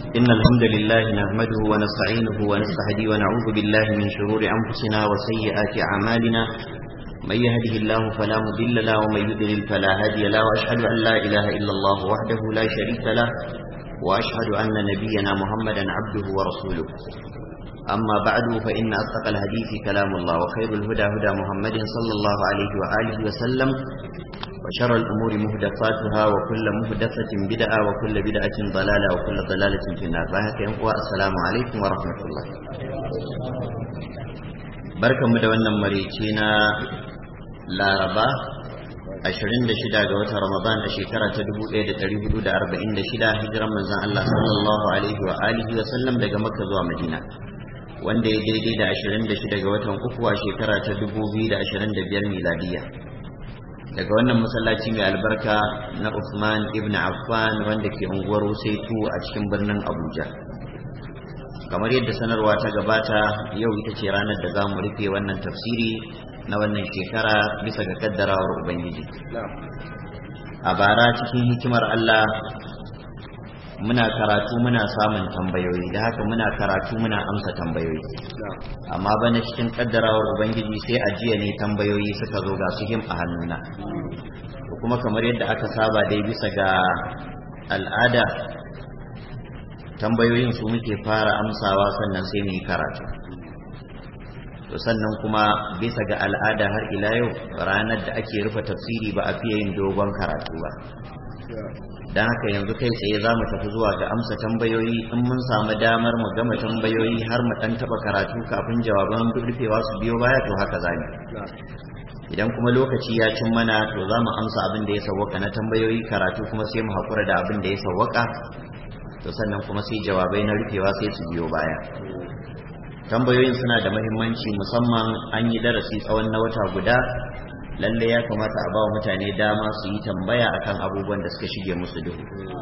إن الحمد لله نحمده ونستعينه ونستهدي ونعوذ بالله من شرور أنفسنا وسيئات أعمالنا من يهده الله فلا مضل له ومن يضلل فلا هادي له وأشهد أن لا إله إلا الله وحده لا شريك له وأشهد أن نبينا محمدا عبده ورسوله أما بعد فإن أصدق الحديث كلام الله وخير الهدى هدى محمد صلى الله عليه وآله وسلم وشر الأمور مهدفاتها وكل مهدفة بدعة وكل بدعة ضلالة وكل ضلالة في النار والسلام عليكم ورحمة الله بركة مدونا مريتنا لا ربا ashirin da shida ga watan Ramadan a shekara ta dubu ɗaya da ɗari hudu da arba'in da shida hijiran manzon Allah sallallahu alaihi wa alihi wa sallam daga Makka zuwa Madina wanda ya daidai da ashirin da shida ga watan uku a shekara ta dubu biyu da ashirin da biyar miladiya daga wannan masallaci mai albarka na Uthman ibn Affan wanda ke unguwar Wusaitu a cikin birnin Abuja kamar yadda sanarwa ta gabata yau ita ce ranar da za mu rufe wannan tafsiri na wannan shekara bisa ga kaddarawar Ubangiji a bara cikin hikimar Allah muna karatu muna samun tambayoyi da haka muna karatu muna amsa tambayoyi amma bana cikin kaddarawar ubangiji sai a jiya ne tambayoyi suka zo ga su him a hannuna kuma kamar yadda aka saba dai bisa ga al'ada tambayoyin su muke fara amsawa sannan sai mu yi karatu to sannan kuma bisa ga al'ada har ila yau ranar da ake rufe tafsiri ba a fiye yin dogon karatu ba don haka yanzu kai tsaye za mu tafi zuwa ga amsa tambayoyi in mun samu damar mu gama tambayoyi har mu dan taba karatu kafin jawaban rufewa su biyo baya to haka za mu idan kuma lokaci ya cin mana to za mu amsa abin da ya sawwaka na tambayoyi karatu kuma sai mu haƙura da abin da ya sawwaka to sannan kuma sai jawabai na rufewa sai su biyo baya tambayoyin suna da mahimmanci musamman an yi darasi tsawon na wata guda lalle ya kamata a bawa mutane dama su yi tambaya akan abubuwan da suka shige musu duhu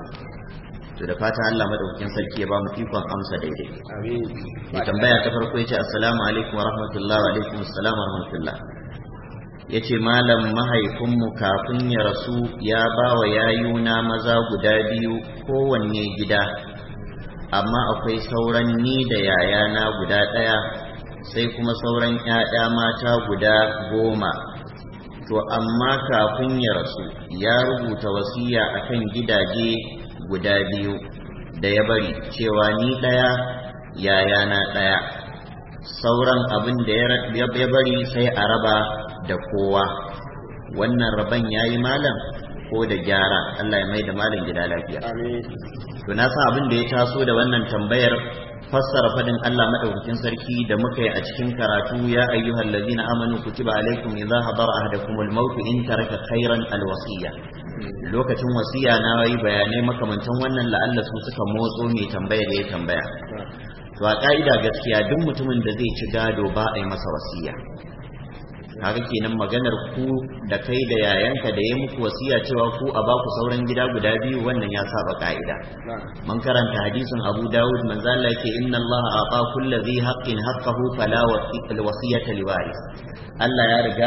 to da fatan Allah madaukakin sarki ya ba mu ikon amsa daidai mai tambaya ta farko yace assalamu alaikum wa rahmatullahi wa alaikum assalam wa rahmatullah yace malam mahaifinmu kafin ya rasu ya ba wa yayuna maza guda biyu kowanne gida amma akwai sauran ni da yayana guda ɗaya sai kuma sauran 'ya'ya mata guda goma to amma kafin ya rasu ya rubuta wasiya akan gidaje guda biyu da ya bari cewa ni ɗaya yayana ɗaya sauran abin da ya bari sai a raba da kowa wannan raban ya yi malam ko da gyara Allah ya mai da malam gida lafiya to na sa abin da ya taso da wannan tambayar fassara fadin Allah madaukakin sarki da muka yi a cikin karatu ya ayyuhal ladzina amanu kutiba alaikum idza hadara ahadakumul maut in taraka khairan alwasiya lokacin wasiya na yi bayanai makamantan wannan la'alla su suka motso mai tambaya da ya tambaya to a ka'ida gaskiya duk mutumin da zai ci gado ba a yi masa wasiya kaga kenan maganar ku da kai da yayanka da ya muku wasiya cewa ku a baku sauran gida guda biyu wannan ya saba ka'ida man karanta hadisin Abu Dawud manzo Allah yake inna Allah ata kulli dhi haqqin haqqahu fala wasiyata liwaris Allah ya riga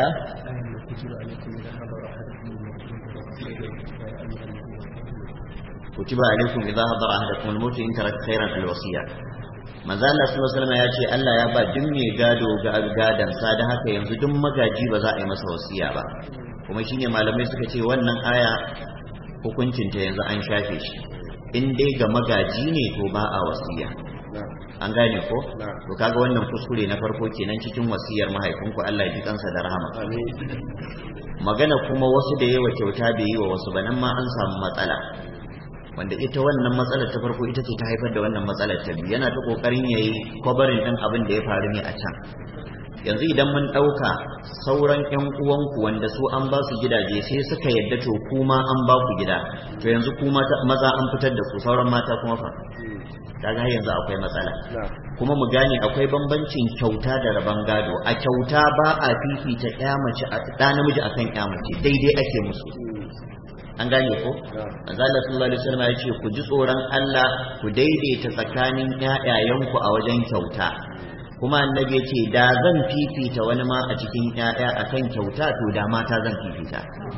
kutiba alaikum idza hadara ahadakum al-maut in taraka khairan al-wasiya manzo Allah sallallahu alaihi wasallam ya ce Allah ya ba duk mai gado ga gadan sa da haka yanzu duk magaji ba za a yi masa wasiya ba kuma shine malamai suka ce wannan aya hukuncin ta yanzu an shafe shi in dai ga magaji ne to ba a wasiya an gane ko to kaga wannan kuskure na farko kenan cikin wasiyar mahaifinku Allah ya ji kansa da rahama magana kuma wasu da yawa kyauta bai yi wa wasu ba nan ma an samu matsala wanda ita wannan matsalar ta farko ita ce ta haifar da wannan matsalar ta biyu yana ta kokarin yayi kwabarin din abin da ya faru ne a can yanzu idan mun ɗauka sauran ƴan uwanku wanda su an ba su gidaje sai suka yadda to kuma an ba ku gida to yanzu kuma maza an fitar da ku sauran mata kuma fa kaga har yanzu akwai matsala kuma mu gane akwai bambancin kyauta da rabon gado a kyauta ba a fifita ƴa mace ɗa namiji akan ƴa mace daidai ake musu an gane ko manzo Allah sallallahu alaihi wasallam ya ce ku ji tsoron Allah ku daidaita tsakanin ƴaƴayenku a wajen kyauta kuma annabi ya ce da zan fifita wani ma a cikin ƴaƴa akan kyauta to da mata zan fifita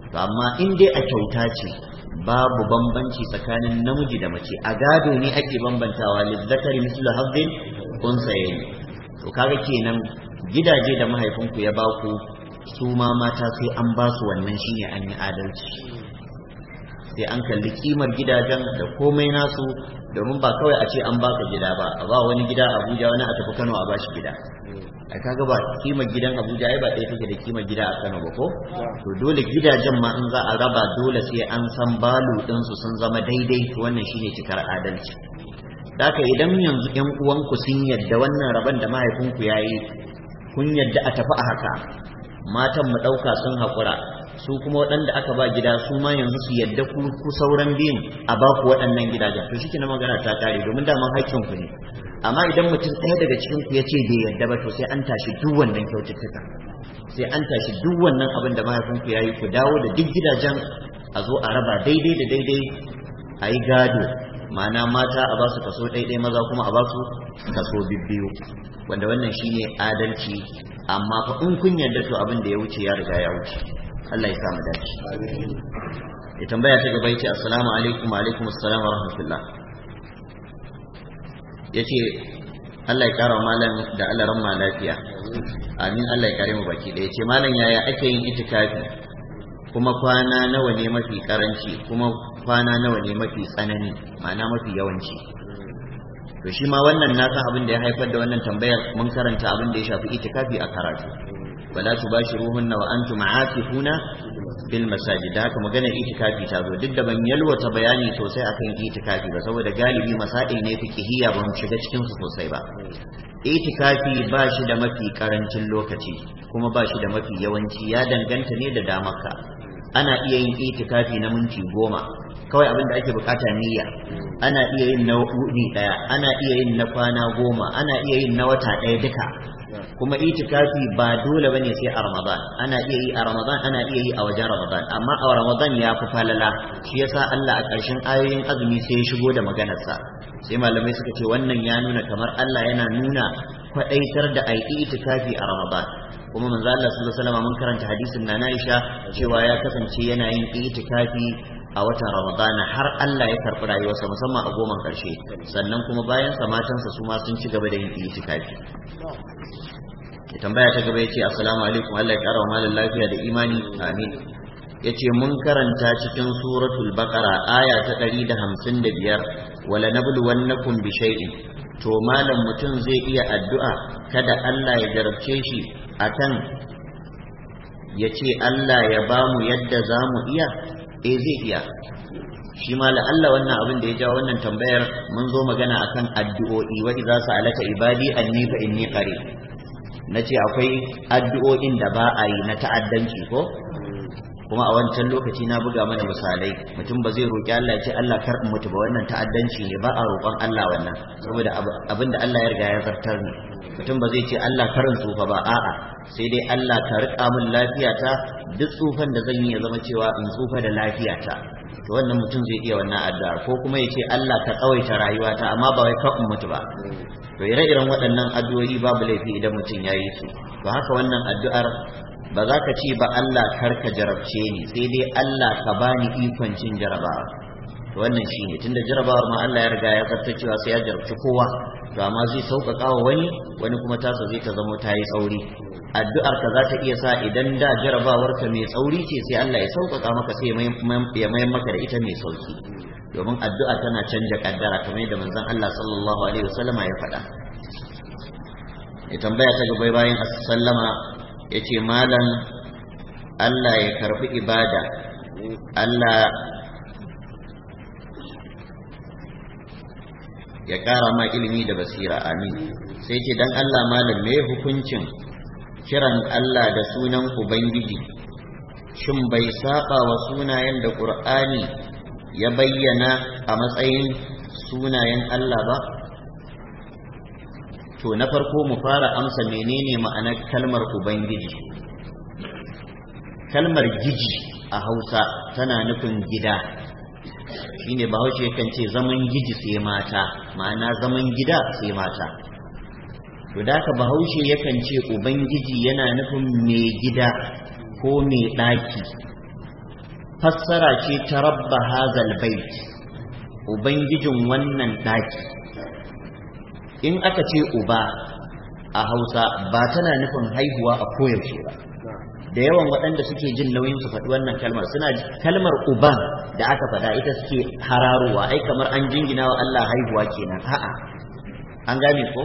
to amma in dai a kyauta ce babu bambanci tsakanin namiji da mace a gado ne ake bambantawa lizzakari mislu hazzin unsayayi to kaga kenan gidaje da mahaifinku ya baku su ma mata sai an ba su wannan shine an yi adalci sai an kalli kimar gidajen da komai nasu domin ba kawai a ce an baka gida ba a ba wani gida Abuja wani a tafi Kano a bashi gida ai kaga ba kimar gidan Abuja ai ba ɗaya take da kimar gida a Kano ba ko to dole gidajen ma in za a raba dole sai an san balu din su sun zama daidai to wannan shine cikar adalci Daka idan yanzu ƴan uwanku sun yadda wannan rabon da mahaifinku yayi kun yadda a tafi a haka matan mu ɗauka sun haƙura su kuma waɗanda aka ba gida su ma yanzu su yadda ku ku sauran biyun a ba ku waɗannan gidajen to shi na magana ta kare domin daman haƙƙin ku ne amma idan mutum ɗaya daga cikin ku ya ce bai yadda ba to sai an tashi duk wannan kyaututtuka sai an tashi duk wannan abin da mahaifinku ya yi ku dawo da duk gidajen a zo a raba daidai da daidai a yi gado ma'ana mata a ba su kaso ɗaiɗai maza kuma a ba su kaso bibbiyu wanda wannan shine adalci amma fa in kun yarda to abin da ya wuce ya riga ya wuce Allah ya sa mu dace ya tambaya ta gaba yace assalamu alaikum wa alaikum assalam wa rahmatullah yace Allah ya kara malam da Allah ramma lafiya amin Allah ya kare mu baki da yace malam yaya ake yin itikafi kuma kwana nawa ne mafi karanci kuma kwana nawa ne mafi tsanani ma'ana mafi yawanci to shi ma wannan na san abin da ya haifar da wannan tambayar mun karanta abin da ya shafi itikafi a karatu wala tubashiruhunna wa antum aakifuna bil masajid da haka maganar itikafi ta zo duk da ban yalwata bayani sosai akan itikafi ba saboda galibi masail ne fiqhiyya ba mu shiga cikin su sosai ba itikafi ba shi da mafi karancin lokaci kuma ba shi da mafi yawanci ya danganta ne da damarka ana iya yin itikafi na minti goma kawai abin da ake bukata niyya ana iya yin na wuni daya ana iya yin na kwana goma ana iya yin na wata daya duka kuma itikafi ba dole bane sai a ramadan ana iya yi a ramadan ana iya yi a wajen ramadan amma a ramadan ya fi falala shi yasa Allah a ƙarshen ayoyin azumi sai ya shigo da maganarsa sai malamai suka ce wannan ya nuna kamar Allah yana nuna kwaɗaitar da ai itikafi a ramadan kuma manzo Allah sallallahu alaihi wasallam mun karanta hadisin na Aisha cewa ya kasance yana yin itikafi a watan Ramadana har Allah ya karɓi rayuwarsa musamman a goman ƙarshe sannan kuma bayan sa matansa su ma sun ci gaba da yin itikafi ya tambaya ta gaba yace assalamu alaikum Allah ya kara wa malam lafiya da imani amin yace mun karanta cikin suratul baqara aya ta 155 wala nabluwannakum bi shay'in to malam mutum zai iya addu'a kada Allah ya jarabce shi akan ya ce Allah ya ba mu yadda za mu iya e zai iya shi ma Allah wannan abin da ya jawo wannan tambayar mun zo magana akan addu'o'i wa idza sa'alaka ibadi anni fa inni qarib nace akwai addu'o'in da ba a yi na ta'addanci ko kuma a wancan lokaci na buga mana misalai mutum ba zai roƙi Allah ya ce Allah kar in mutu ba wannan ta'addanci ne ba a roƙon Allah wannan saboda abin da Allah ya riga ya zartar ne mutum ba zai ce Allah karin tsufa ba a'a sai dai Allah ka riƙa min lafiyata duk tsufan da zan yi ya zama cewa in tsufa da lafiyata to wannan mutum zai iya wannan addu'a ko kuma ya ce Allah ka tsawaita rayuwata amma ba wai ka in mutu ba to ire-iren waɗannan addu'o'i babu laifi idan mutum ya yi su to haka wannan addu'ar ba za ka ce ba Allah karka jarabce ni sai dai Allah ka bani ikon cin jarabawa to wannan shi ne tunda jarabawar ma Allah ya riga ya zarta cewa sai ya jarabci kowa to amma zai sauƙaƙa wa wani wani kuma tasa zai ta zamo ta yi tsauri addu'ar ka za ta iya sa idan da jarabawar ka mai tsauri ce sai Allah ya sauƙaƙa maka sai ya mayan maka da ita mai sauki domin addu'a tana canja kaddara kamar yadda manzon Allah sallallahu alaihi wasallama ya faɗa ya tambaya ta gaba bayan sallama ya ce malam Allah ya karbi ibada Allah ya ƙara ma ilimi da basira amin sai ce dan Allah malam me hukuncin kiran Allah da sunan Ubangiji shin bai saba wa sunayen da Ƙur'ani ya bayyana a matsayin sunayen Allah ba to na farko mu fara amsa menene ma'anar kalmar ubangiji kalmar giji a hausa tana nufin gida shine bahaushe yakan ce zaman giji sai mata ma'ana zaman gida sai mata to da haka bahaushe yakan ce ubangiji yana nufin mai gida ko mai ɗaki fassara ce ta rabba hazal bait ubangijin wannan daki in aka ce uba a hausa ba tana nufin haihuwa a koyaushe ba da yawan waɗanda suke jin nauyin su faɗi wannan kalmar suna kalmar uban da aka faɗa ita suke hararowa ai kamar an jingina wa Allah haihuwa kenan a'a an gane ko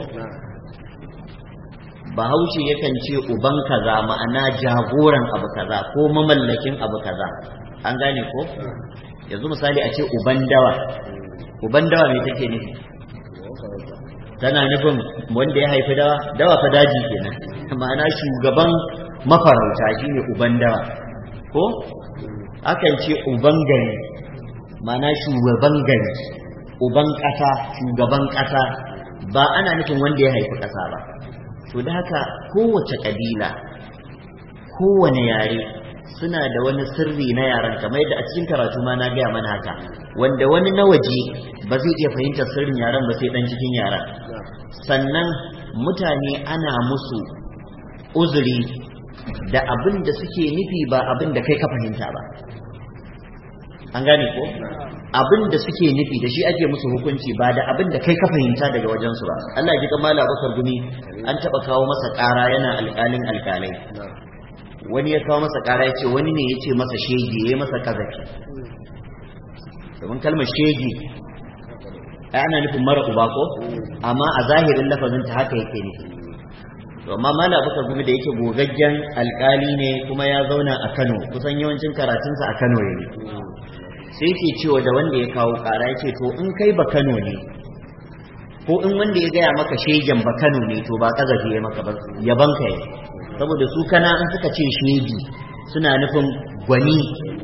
bahaushe yakan ce uban kaza ma'ana jagoran abu kaza ko mamallakin abu kaza an gane ko yanzu misali a ce uban dawa uban dawa me take nufi tana nufin wanda ya haifi dawa dawa fa daji kenan ma'ana shugaban mafarauta shine uban dawa ko akan ce uban gari ma'ana shugaban gari uban ƙasa shugaban ƙasa ba ana nufin wanda ya haifi ƙasa ba to da haka kowace ƙabila kowane yare suna da wani sirri na yaran kamar yadda a cikin karatu ma na gaya mana haka wanda wani na waje ba zai iya fahimtar sirrin yaran ba sai dan cikin yaran sannan mutane ana musu uzuri da abin da suke nufi ba abin da kai ka fahimta ba an gane ko abin da suke nufi da shi ake musu hukunci ba da abin da kai ka fahimta daga wajensu ba Allah ya ji kamala bakar gumi an taba kawo masa ƙara yana alƙalin alƙalai wani ya kawo masa ƙara ya ce wani ne ya ce masa shege ya yi masa kazafi domin kalmar shege ai ana nufin mara uba ko amma a zahirin lafazin ta haka yake nufi to amma mala bakar gumi da yake gogaggen alƙali ne kuma ya zauna a Kano kusan yawancin karatunsa a Kano yayi sai ke cewa da wanda ya kawo kara ya ce to in kai ba kano ne ko in wanda ya gaya maka shegen ba kano ne to ba kazafi ya maka ba yaban ka yi saboda su kana in suka ce shegi suna nufin gwani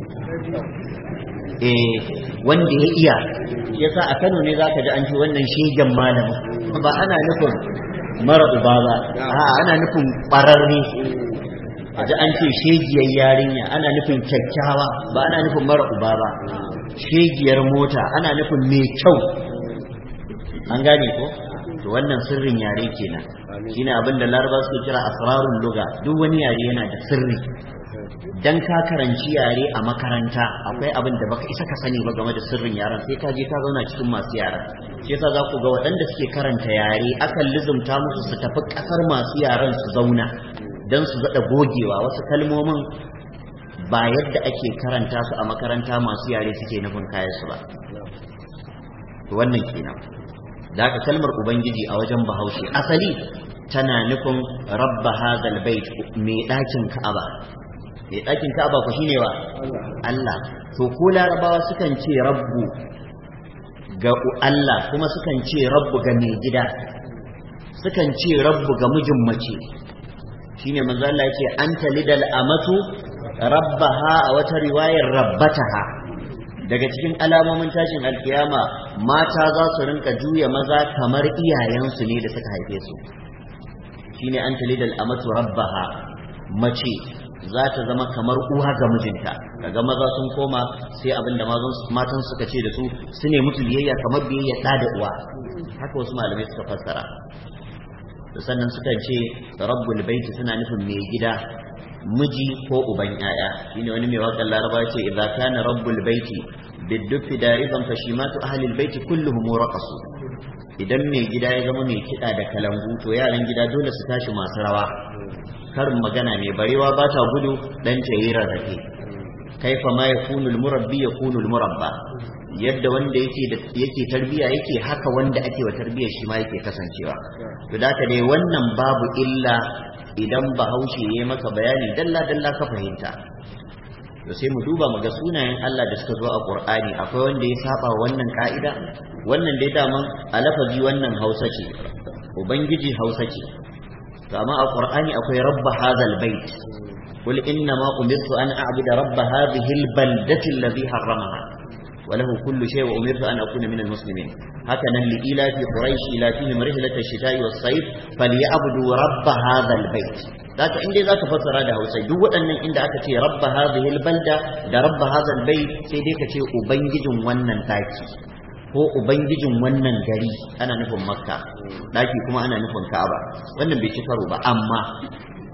eh wanda ya iya shi yasa a kano ne zaka ji an ce wannan shegen malamin ba ana nufin mara uba ba a'a ana nufin ƙwararre ji an ce shegiyar yarinya ana nufin kyakkyawa ba ana nufin mara uba ba shegiyar mota ana nufin mai kyau an gane ko to wannan sirrin yare kenan shine abin da laraba suke kira asrarun luga duk wani yare yana da sirri dan ka karanci yare a makaranta akwai abin da baka isa ka sani ba game da sirrin yaren sai ka je ka zauna cikin masu yaren shi yasa za ku ga waɗanda suke karanta yare akan lizumta musu su tafi ƙasar masu yaren su zauna don su zaɗa gogewa wasu kalmomin ba yadda ake karanta su a makaranta masu yare suke nufin kayan su ba wannan kenan da haka kalmar ubangiji a wajen bahaushe asali tana nufin rabba hazal bait mai ɗakin ka'aba mai ɗakin ka'aba ku shine wa Allah to ko larabawa sukan ce rabbu ga Allah kuma sukan ce rabbu ga mai gida sukan ce rabbu ga mijin mace shine manzo Allah yake anta lidal amatu rabbaha a wata riwayar rabbataha daga cikin alamomin tashin alkiyama mata za su rinka juya maza kamar iyayensu ne da suka haife su shine anta lidal amatu rabbaha mace za ta zama kamar uwa ga mijinta kaga maza sun koma sai abin da matan suka ce da su su ne musu biyayya kamar biyayya ɗa da uwa haka wasu malamai suka fassara da sannan suka ce rabbul baiti suna nufin mai gida miji ko uban yaya shine wani mai wakan laraba ce idza kana rabbul baiti biddufi dariban fashimatu ahli albayti kulluhum raqasu idan mai gida ya zama mai kida da kalangu to yaran gida dole su tashi masu rawa karin magana mai barewa ba ta gudu dan ta yi rarrafe kaifa ma yakunu almurabbi yakunu almurabba yadda wanda yake yake tarbiya yake haka wanda ake wa tarbiyar shi ma yake kasancewa to da ka dai wannan babu illa idan bahaushe ya maka bayani dalla dalla ka fahimta to sai mu duba mu ga sunayen Allah da suka zo a Qur'ani akwai wanda ya saba wannan ka'ida wannan dai daman a lafazi wannan Hausa ce ubangiji Hausa ce to amma a Qur'ani akwai rabb hadhal bait قل إنما أمرت أن أعبد رب هذه البلدة الذي حرمها وله كل شيء وأمرت أن أكون من المسلمين هكذا لإلاف قريش إلافهم رحلة الشتاء والصيف فليعبدوا رب هذا البيت ذاك عندي ذاك فسر هذا هو سيد أن عند أكتي رب هذه البلدة ده رب هذا البيت سيديك تي أبنجد ونن تاكي ko ubangijin wannan gari ana nufin makka daki kuma ana nufin ka'aba wannan bai ci karo ba amma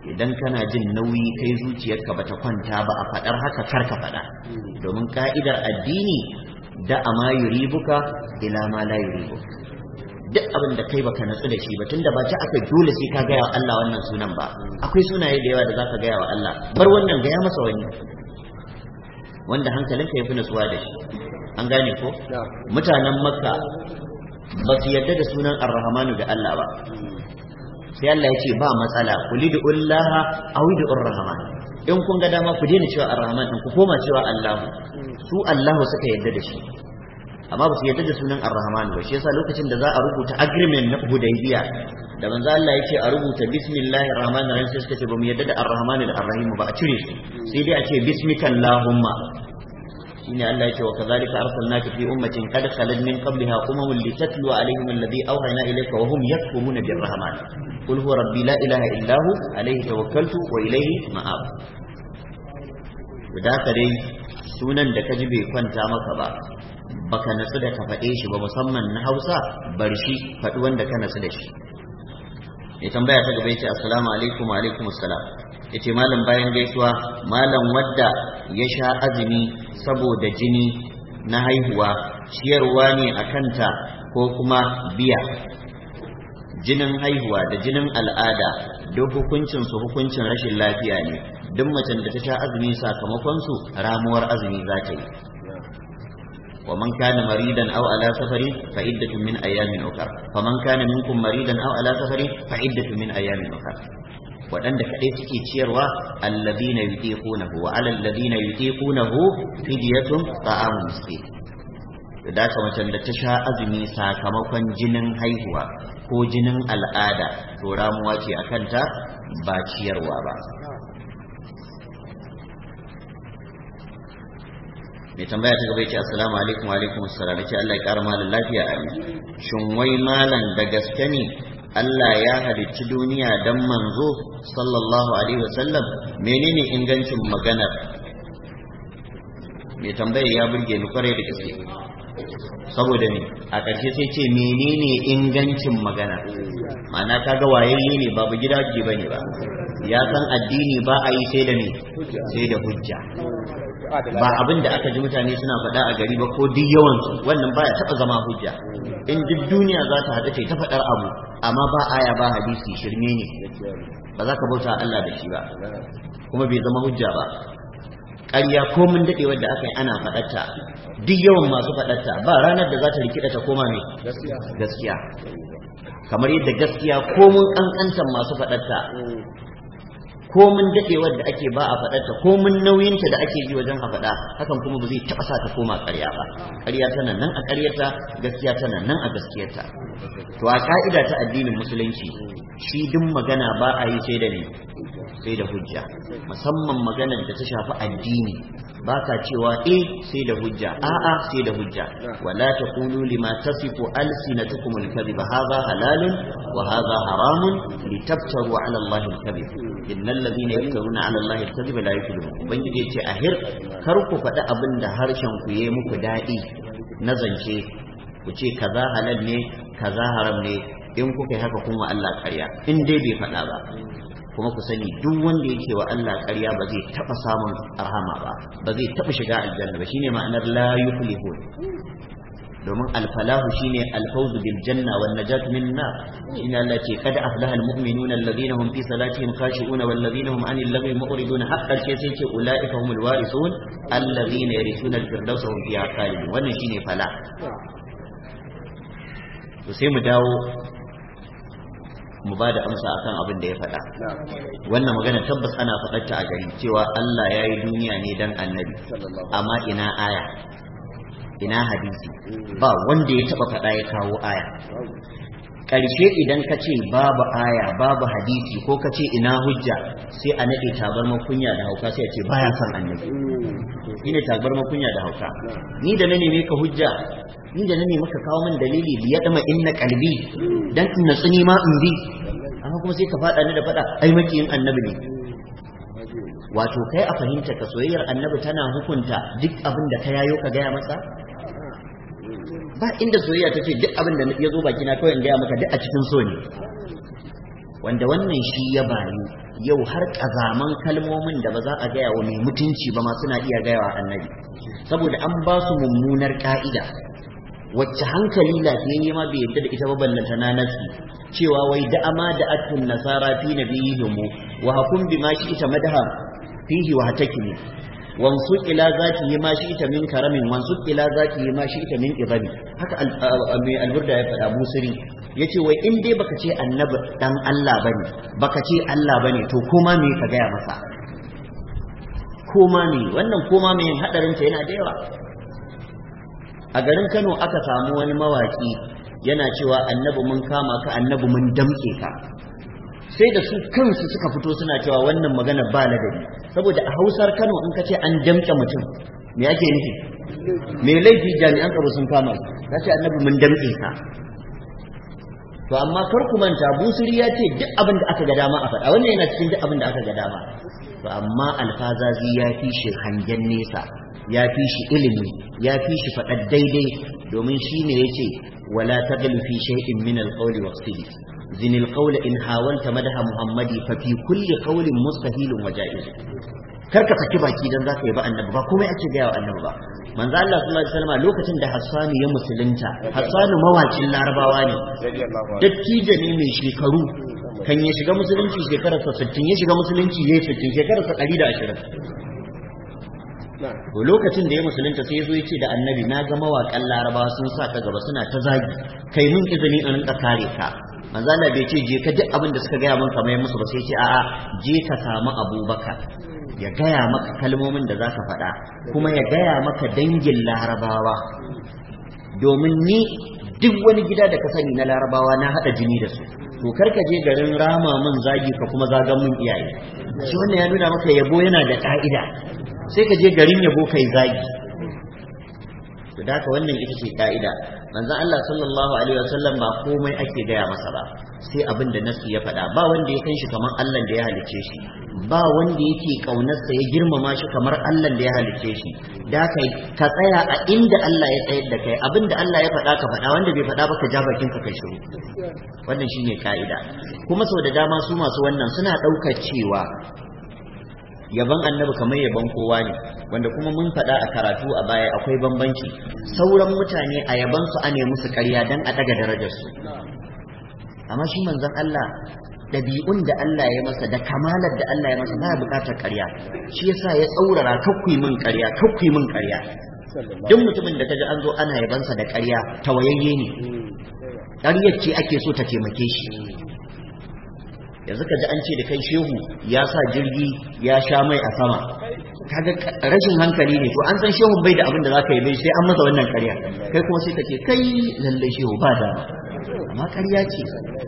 idan kana jin nauyi kai zuciyarka bata kwanta ba a faɗar haka karka faɗa domin ka'idar addini da ama yuribuka ila ma la yuribuka duk abin da kai baka natsu da shi ba tunda ba ci aka dole sai ka gaya wa Allah wannan sunan ba akwai sunaye da yawa da zaka gaya wa Allah bar wannan gaya masa wani wanda hankalinka yafi natsuwa da shi an gane ko mutanen makka ba su yarda da sunan ar-rahmanu da Allah ba sai Allah ya ce ba matsala kulidu ullaha awidu ar-rahman in kun ga dama ku daina cewa ar-rahman ku koma cewa Allah su Allah suka yarda da shi amma ba su yarda da sunan ar-rahman ba shi yasa lokacin da za a rubuta agreement na hudaybiya da manzo Allah ya ce a rubuta bismillahir rahmanir rahim sai suka ce ba mu yarda da ar-rahman da ar-rahim ba a cire su sai dai a ce bismika allahumma shine Allah ya ce wa kadhalika arsalnaka fi ummatin qad khalat min qabliha umamun litatlu alaihim alladhi awhayna ilayka wa hum yakfuruna bir-rahman qul huwa rabbi la ilaha illa hu alayhi tawakkaltu wa ilayhi ma'ab da haka dai sunan da kaji bai kwanta maka ba baka natsu da ka faɗe shi ba musamman na Hausa bar shi faɗi wanda ka natsu da shi ya tambaya ta gaba yace assalamu alaikum wa alaikum assalam yace malam bayan gaisuwa malam wadda ya sha azumi saboda jini na haihuwa ciyarwa ne a kanta ko kuma biya jinin haihuwa da jinin al'ada duk hukuncin su hukuncin rashin lafiya ne duk macen da ta sha azumi sakamakon su ramuwar azumi za ta yi ومن كان مريضا او على سفر فعدة من ايام اخرى فمن كان منكم مريضا او على سفر فعدة من ايام اخرى waɗanda kaɗai suke ciyarwa alladhina yutiqunahu wa ala alladhina yutiqunahu fidyatun ta'amu miskin da haka macen da ta sha azumi sakamakon jinin haihuwa ko jinin al'ada to ramuwa ce akan ta ba ciyarwa ba mai tambaya ta gaba ya ce assalamu alaikum wa alaikum assalam ce Allah ya kara malam lafiya amin shin wai malam da gaske ne Allah ya halicci duniya dan manzo sallallahu alaihi wasallam menene ingancin maganar mai tambaya ya burge ni kwarai da gaske saboda ne a ƙarshe sai ce menene ingancin magana ma'ana kaga wayayye ne babu gidaje bane ba ya san addini ba a yi sai da ne sai da hujja ba abin da aka ji mutane suna faɗa a gari ba ko duk yawansu wannan baya taɓa zama hujja in duk duniya za ta haɗu ta faɗar abu amma ba aya ba hadisi shirme ne ba za ka bauta Allah da shi ba kuma bai zama hujja ba ƙarya ko mun daɗe wadda aka yi ana faɗarta duk yawan masu faɗarta ba ranar da za ta rikida ta koma mai gaskiya kamar yadda gaskiya ko mun ƙanƙantar masu faɗarta ko mun dadewar da ake ba a faɗarta ko mun nauyinta da ake ji wajen a faɗa hakan kuma ba zai taɓa sa ta koma ƙarya ba ƙarya tana nan a ƙaryarta gaskiya tana nan a gaskiyarta to a ka'ida ta addinin musulunci shi duk magana ba a yi sai da ne sai da hujja musamman maganar da ta shafi addini ba ka cewa eh sai da hujja a'a sai da hujja wala taqulu lima tasifu alsinatukum alkadhiba hadha halalun wa hadha haramun litaftaru ala allahi alkadhib innal ladhina yaftaruna ala allahi alkadhiba la yuflihun ubangiji yace ahir kar ku faɗi abin da harshen ku yayi muku daɗi na zance ku ce kaza halal ne kaza haram ne in kuka yi haka kun wa Allah ƙarya in dai bai faɗa ba kuma ku sani duk wanda yake wa Allah ƙarya ba zai taɓa samun rahama ba ba zai taɓa shiga aljanna ba shine ma'anar la yuflihun domin alfalahu shine alfawzu bil janna wan najatu min nar shine Allah ce kada aflaha almu'minuna alladhina hum fi salatihim khashi'una wal ladhina hum 'anil lagwi mu'ridun haqqan ce sai ce ulaika humul warithun alladhina yarithuna al-firdausa hum fiha khalidun wannan shine fala to sai mu dawo mu ba da amsa akan abin da ya faɗa wannan magana tabbas ana faɗarta a gari cewa Allah ya yi duniya ne dan annabi amma ina aya ina hadisi ba wanda ya taɓa faɗa ya kawo aya ƙarshe idan ka ce babu aya babu hadisi ko ka ce ina hujja sai a naɗe tabarmar kunya da hauka sai a ce baya son annabi shi ne tabarmar kunya da hauka ni da na neme ka hujja ni da na nemi ka kawo min dalili ya dama inna kalbi dan in natsu ni ma in bi amma kuma sai ka faɗa ni da faɗa ai makiyin annabi ne wato kai a fahimta ka soyayyar annabi tana hukunta duk abin da ka yayo ka gaya masa ba inda soyayya take duk abin da ya zo bakina kawai in gaya maka duk a cikin so ne wanda wannan shi ya bayu yau har kazaman kalmomin da ba za a gaya wa mai mutunci ba ma suna iya gaya wa annabi saboda an ba su mummunar ka'ida wacce hankali lafiyayye ma bai yadda da ita ba ballanta na nasi cewa wai da'ama da attun nasara fi nabiyihim wa hakum bima shi ita madaha fihi wa hatakimi wansu ila zaki ma shi ita min karamin wansu ila zaki ma shi ita min izabi haka mai alburda ya faɗa busiri yace wai in dai baka ce annabi dan Allah bane baka ce Allah bane to koma me ka gaya masa koma me wannan koma me hadarin ta yana da yawa a garin Kano aka samu wani mawaki yana cewa annabi mun kama ka annabi mun damke ka sai da su kansu suka fito suna cewa wannan magana ba ladabi saboda a hausar kano in ka ce an damke mutum me ake nufi me laifi jami'an tsaro sun kama shi ka ce annabi mun damke ka to amma kar ku manta busiri ya ce duk abin da aka ga dama a faɗa wannan yana cikin duk abin da aka ga dama to amma alfazazi ya fi shi hangen nesa ya fi shi ilimi ya fi shi faɗar daidai domin shi ne ya ce wala taglu fi shay'in min alqawli waqtidi zin alqawla in hawalta madaha muhammadi fa fi kulli qawlin mustahilun wa ja'iz karka saki baki dan zaka yi ba annabi ba komai ake gaya wa annabi ba manzo Allah sallallahu alaihi wasallam lokacin da Hassan ya musulunta Hassan mawakin Larabawa ne dattijo ne mai shekaru kan ya shiga musulunci shekararsa 60 ya shiga musulunci yayi 60 shekararsa 120 to lokacin da ya musulunta sai ya zo ya ce da annabi na ga mawaƙan Larabawa sun sa ka gaba suna ta zagi kai mun izini in rinka kare ka manzo Allah bai ce je ka duk abin da suka gaya min kamar musu ba sai ce a'a je ka samu Abubakar ya gaya maka kalmomin da za ka faɗa kuma ya gaya maka dangin larabawa domin ni duk wani gida da ka sani na larabawa na haɗa jini da su to karka je garin rama min zagi ka kuma zagan min iyaye shi wannan ya nuna maka yabo yana da ƙa'ida sai ka je garin yabo kai zagi to da haka wannan ita ce ƙa'ida manzon Allah sallallahu alaihi wasallam ba komai ake gaya masa ba sai abin da nasu ya faɗa ba wanda ya kan shi kamar Allah da ya halicce shi ba wanda yake kaunarsa ya girmama shi kamar Allah da ya halicce shi da kai ka tsaya a inda Allah ya tsayar da kai abinda Allah ya faɗa ka faɗa wanda bai faɗa ba ka ja bakin ka kai shiru wannan shine ka'ida kuma sau da dama su masu wannan suna ɗaukar cewa yaban annabi kamar yaban kowa ne wanda kuma mun faɗa a karatu a baya akwai bambanci sauran mutane a yaban su ane musu ƙarya dan a daga darajar su amma shi manzon Allah ɗabi'un da Allah ya masa da kamalar da Allah ya masa baya buƙatar ƙarya shi yasa ya tsaurara kakkui min ƙarya kakkui min ƙarya duk mutumin da kaji an zo ana yabansa da ƙarya tawayayye ne ƙaryar ce ake so ta taimake shi yanzu ka ji an ce da kai shehu ya sa jirgi ya sha mai a sama kaga rashin hankali ne to an san shehun bai da abin da zaka yi bai sai an masa wannan ƙarya kai kuma sai ka ce kai lalle shehu ba da amma ƙarya ce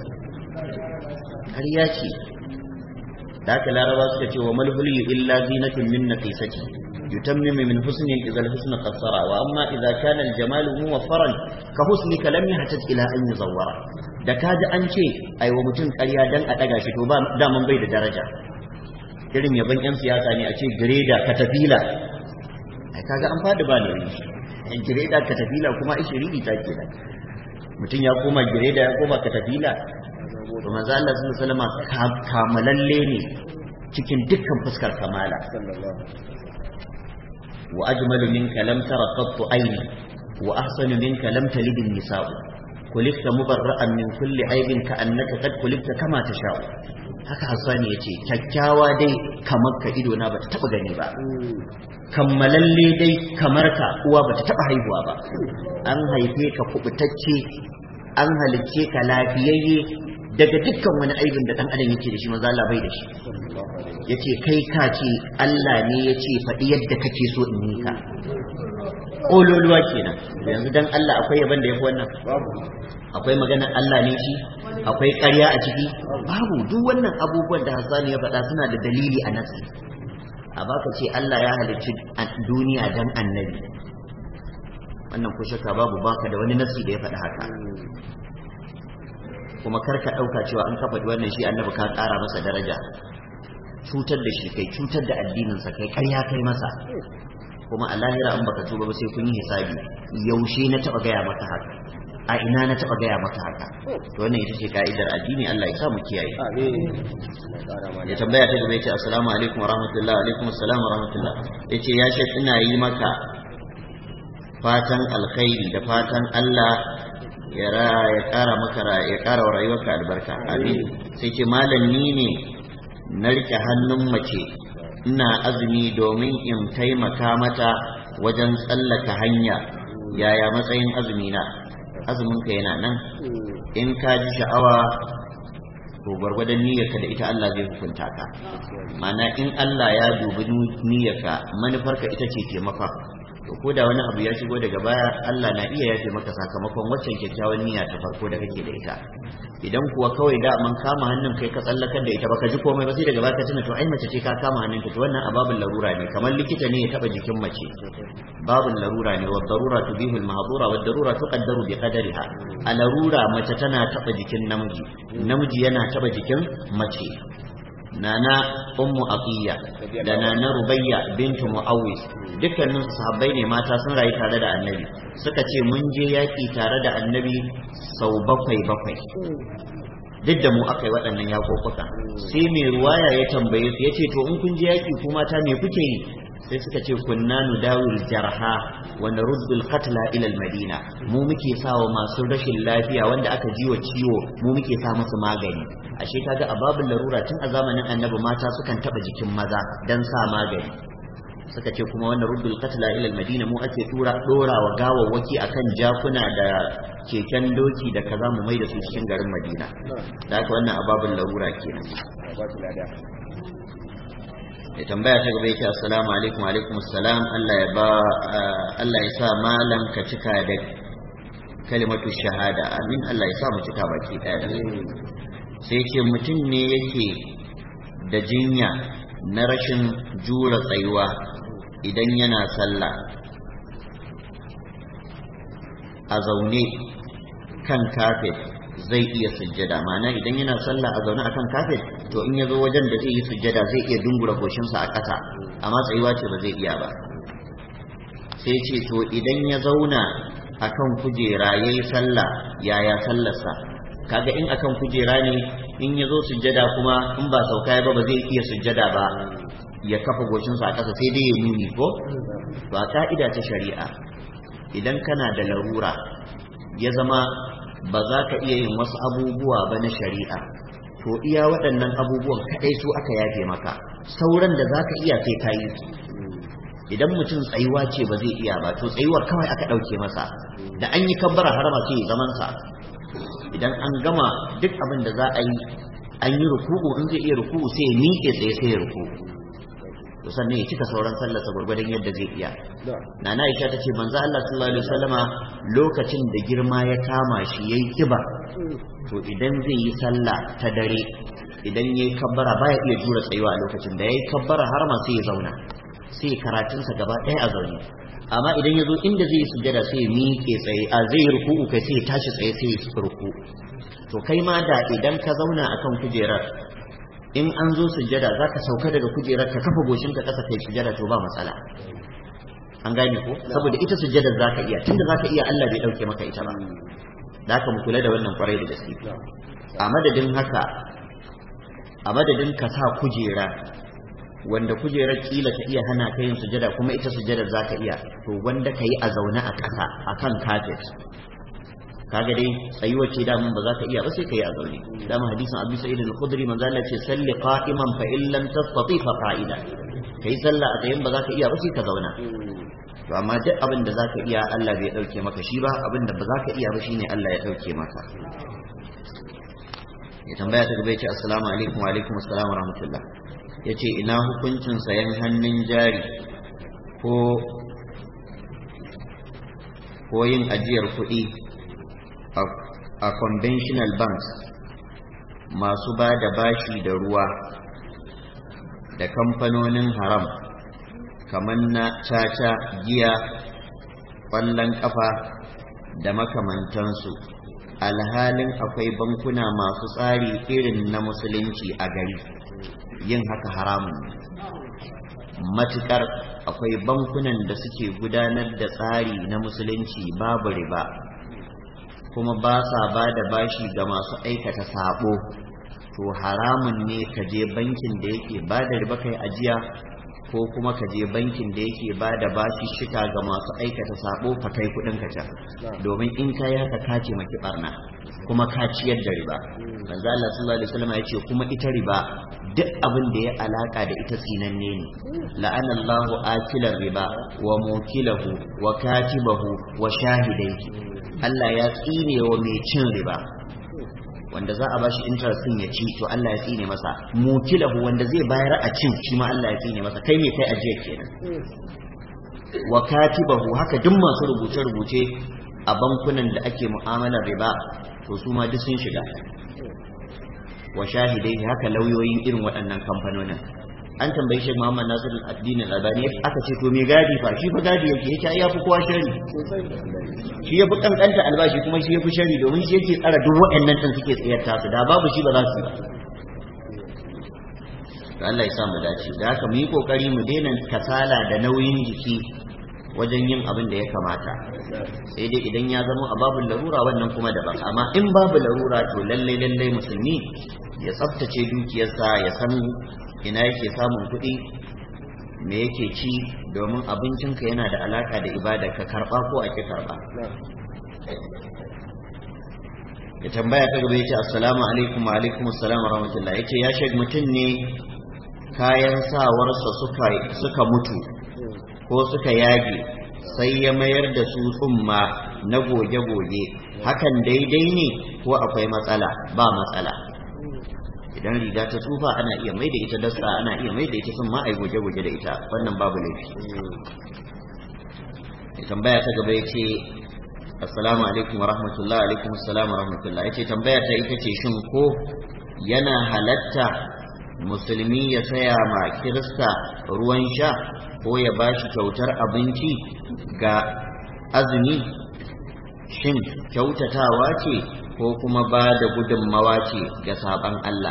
ƙarya ce da haka laraba suka ce wa malhuli illa zinatun min naqisati yutammimu min husnin idza al-husn qassara wa amma idza kana al-jamalu muwaffaran ka husnika lam yahtaj ila an yuzawwara da kaji an ce ai wa mutum ƙarya dan a daga shi to ba daman bai da daraja irin yaban yan siyasa ne a ce greda katafila ai kaga an fadi ba ne greda katafila kuma ishiriri ta ke mutum ya koma greda ya koma katafila to manzo Allah sallallahu alaihi wasallam kamalalle ne cikin dukkan fuskar kamala wa ajmalu minka lam tara qattu ayni wa ahsanu minka lam talid an-nisa'u kulikta mubarra'an min kulli aibin ka annaka qad kulikta kama tasha'u haka hasani yace kyakkyawa dai kamar ka ido na bata taba gani ba kammalalle dai kamar ka uwa bata taba haihuwa ba an haife ka kubutacce an halicce ka lafiyayye daga dukkan wani aibin da dan adam yake da shi maza Allah bai da shi yace kai ka ce Allah ne yace faɗi yadda kake so in yi ka ololuwa kenan yanzu dan Allah akwai yaban da yafi wannan akwai magana Allah ne shi akwai ƙarya a ciki babu duk wannan abubuwan da Hassan ya faɗa suna da dalili a nasi a baka ce Allah ya halicci duniya dan annabi wannan ko shakka babu baka da wani nasi da ya faɗi haka kuma kar ka ɗauka cewa an kafa wannan shi annabi ka ƙara masa daraja cutar da shi kai cutar da addininsa kai ƙarya kai masa kuma a lahira an baka tuba ba sai kun yi hisabi yaushe na taɓa gaya maka haka a ina na taba gaya maka haka to wannan ita ce ka'idar addini Allah ya sa mu kiyaye ya tambaya ta gaba yace assalamu alaikum wa rahmatullah alaikum assalam wa rahmatullah yace ya shek ina yi maka fatan alkhairi da fatan Allah ya ya kara maka ya kara wa rayuwarka albarka amin sai ce malam ni ne na rike hannun mace ina azumi domin in taimaka mata wajen tsallaka hanya yaya matsayin azumi na azumin ka yana nan in ka ji sha'awa to gwargwadon niyyarka da ita Allah zai hukunta ka mana in Allah ya dubi niyyarka manufarka ita ce taimaka to ko da wani abu ya shigo daga baya Allah na iya yafe maka sakamakon waccan kyakkyawan niyya ta farko da kake da ita idan kuwa kawai da man kama hannun kai ka tsallakar da ita baka ji komai ba sai daga baka tuna to ai mace ce ka kama hannun ta to wannan ababin larura ne kamar likita ne ya taba jikin mace babin larura ne wa darura tubihul mahdura wa darura tuqaddaru bi qadariha a larura mace tana taba jikin namiji namiji yana taba jikin mace nana ummu aqiya da nana rubayya bintu muawwis dukkanin su sahabbai ne mata sun rayu tare da annabi suka ce mun je yaki tare da annabi sau bakwai bakwai duk da mu aka yi waɗannan yakokuka sai mai ruwaya ya tambaye su ya ce to in kun je yaki ku mata me kuke yi sai suka ce kunna nudawil jarha wa naruddul qatla ila madina mu muke sawa masu rashin lafiya wanda aka jiwa ciwo mu muke sa musu magani ashe kaga a babin larura tun a zamanin annabi mata sukan taba jikin maza dan sa magani suka ce kuma wannan ruddul qatla ila madina mu ake tura dora wa gawawwaki akan jakuna da keken doki da kaza mu mai da su cikin garin madina da haka wannan a babin larura kenan ya tambaya ta gaba yake assalamu alaikum alaikum assalam Allah ya ba Allah ya sa malam ka cika da kalimatu shahada amin Allah ya sa mu cika baki daya da sai ce mutum ne yake da jinya na rashin jura tsayuwa idan yana sallah a zaune kan kafet zai iya sujjada ma'ana idan yana sallah a zaune akan kafet to in ya zo wajen da zai yi sujjada zai iya dungura goshinsa a ƙasa amma tsayuwa ce ba zai iya ba sai ce to idan ya zauna akan kujera ya yi sallah yaya sallarsa kaga in akan kujera ne in ya zo sujjada kuma in ba sauka ba ba zai iya sujjada ba ya kafa goshinsa a ƙasa sai dai ya nuni ko ba ka'ida ta shari'a idan kana da larura ya zama ba za ka iya yin wasu abubuwa ba na shari'a to iya waɗannan abubuwan kaɗai su aka yafe maka sauran da za ka iya sai ka yi su idan mutum tsayuwa ce ba zai iya ba to tsayuwar kawai aka ɗauke masa da an yi kabbara harama sai zamansa idan an gama duk abin da za a yi an yi ruku'u in zai iya ruku'u sai ya miƙe tsaye sai ya ruku'u to sannan ya cika sauran sallarsa gwargwadon yadda zai iya nana Aisha ta ce manzo Allah sallallahu alaihi wasallama lokacin da girma ya kama shi yayi kiba to idan zai yi sallah ta dare idan yayi kabbara baya iya jura tsayuwa a lokacin da yayi kabbara har ma sai ya zauna sai karatunsa gaba ɗaya a zaune amma idan ya zo inda zai yi sujjada sai ya miƙe tsaye a zai yi ruku'u kai sai ya tashi tsaye sai ya ruku to kai ma da idan ka zauna akan kujerar in an zo sujjada za ka sauka daga kujerar ka kafa goshinka ƙasa kai sujjada to ba matsala an gane ko saboda ita sujjadar za ka iya tunda za ka iya Allah bai ɗauke maka ita ba da haka mu kula da wannan kwarai da gaske a madadin haka a madadin ka sa kujera wanda kujerar kila ta iya hana ka yin sujada kuma ita sujadar za ka iya to wanda ka yi a zaune a ƙasa a kan kafet kaga dai tsayuwar ce damun ba za ka iya ba sai ka yi a zaune dama hadisin abu sa'id al-khudri manzo Allah ce salli qa'iman fa in lam tastati fa qa'ida kai sallah a tsayin ba za ka iya ba sai ka zauna to amma duk abin da za ka iya Allah bai dauke maka shi ba abin da ba za ka iya ba shine Allah ya dauke maka ya tambaya ta gaba ya ce assalamu alaikum wa alaikum assalam wa rahmatullah ya ce ina hukuncin sayan hannun jari ko ko yin ajiyar kuɗi a conventional banks masu ba da bashi da ruwa da kamfanonin haram kamar na caca giya ƙwallon ƙafa da makamantansu alhalin akwai bankuna masu tsari irin na musulunci a gari yin haka haramun matukar akwai bankunan da suke gudanar da tsari na musulunci babu riba kuma ba sa ba da bashi ga masu aikata sabo to haramun ne ka je bankin da yake ba da riba kai ajiya ko kuma ka je bankin da yake ba da bashi shika ga masu aikata sabo ka kai kudin ka can domin in ka yi haka ka ce maki barna kuma ka ciyar da riba manzo Allah sallallahu alaihi wasallam ya ce kuma ita riba duk abin da ya alaka da ita tsinanne ne la'ana Allahu akilar riba wa mukilahu wa katibahu wa shahidaihi Allah ya tsine wa mai cin riba wanda za a bashi interest din ya ci to Allah ya tsine masa mukilahu wanda zai bayar a cin shi ma Allah ya tsine masa kai me kai ajiya kenan wa katibahu haka duk masu rubuce rubuce a bankunan da ake mu'amalar riba to su ma duk sun shiga wa shahidai haka lauyoyin irin waɗannan kamfanonin an tambayi shi Muhammad Nasir al-Addin al-Albani aka ce to me gadi fa shi fa gadi yake yake ai yafi kowa shari shi yafi kankanta albashi kuma shi yafi shari domin shi yake tsara duk waɗannan din suke tsayar ta su da babu shi ba za su ba Allah ya sa mu dace da haka mu yi kokari mu daina kasala da nauyin jiki wajen yin abin da ya kamata sai dai idan ya zama a babu larura wannan kuma daban amma in babu larura to lalle lalle musulmi ya tsaftace dukiyarsa ya san ina yake samun kuɗi me yake ci domin abincinka yana da alaka da ibada ka karba ko ake karba ya tambaya ta gaba yace assalamu alaikum wa alaikum assalam wa rahmatullah yace ya shek mutum ne kayan sawarsa suka suka mutu ko suka yage sai ya mayar da su tsumma na goge-goge hakan daidai ne ko akwai matsala ba matsala idan riga ta tsufa ana iya mai da ita dasta ana iya mai da ita sun ma a goge-goge da ita wannan babu laifi ya tambaya ta gaba ya ce assalamu alaikum wa rahmatullah alaikum assalamu wa rahmatullah ya ce tambaya ta ita ce shin ko yana halatta musulmi ya saya ma kirista ruwan sha ko ya ba shi kyautar abinci ga azumi shin kyautatawa ce ko kuma ba da gudunmawa ce ga saban Allah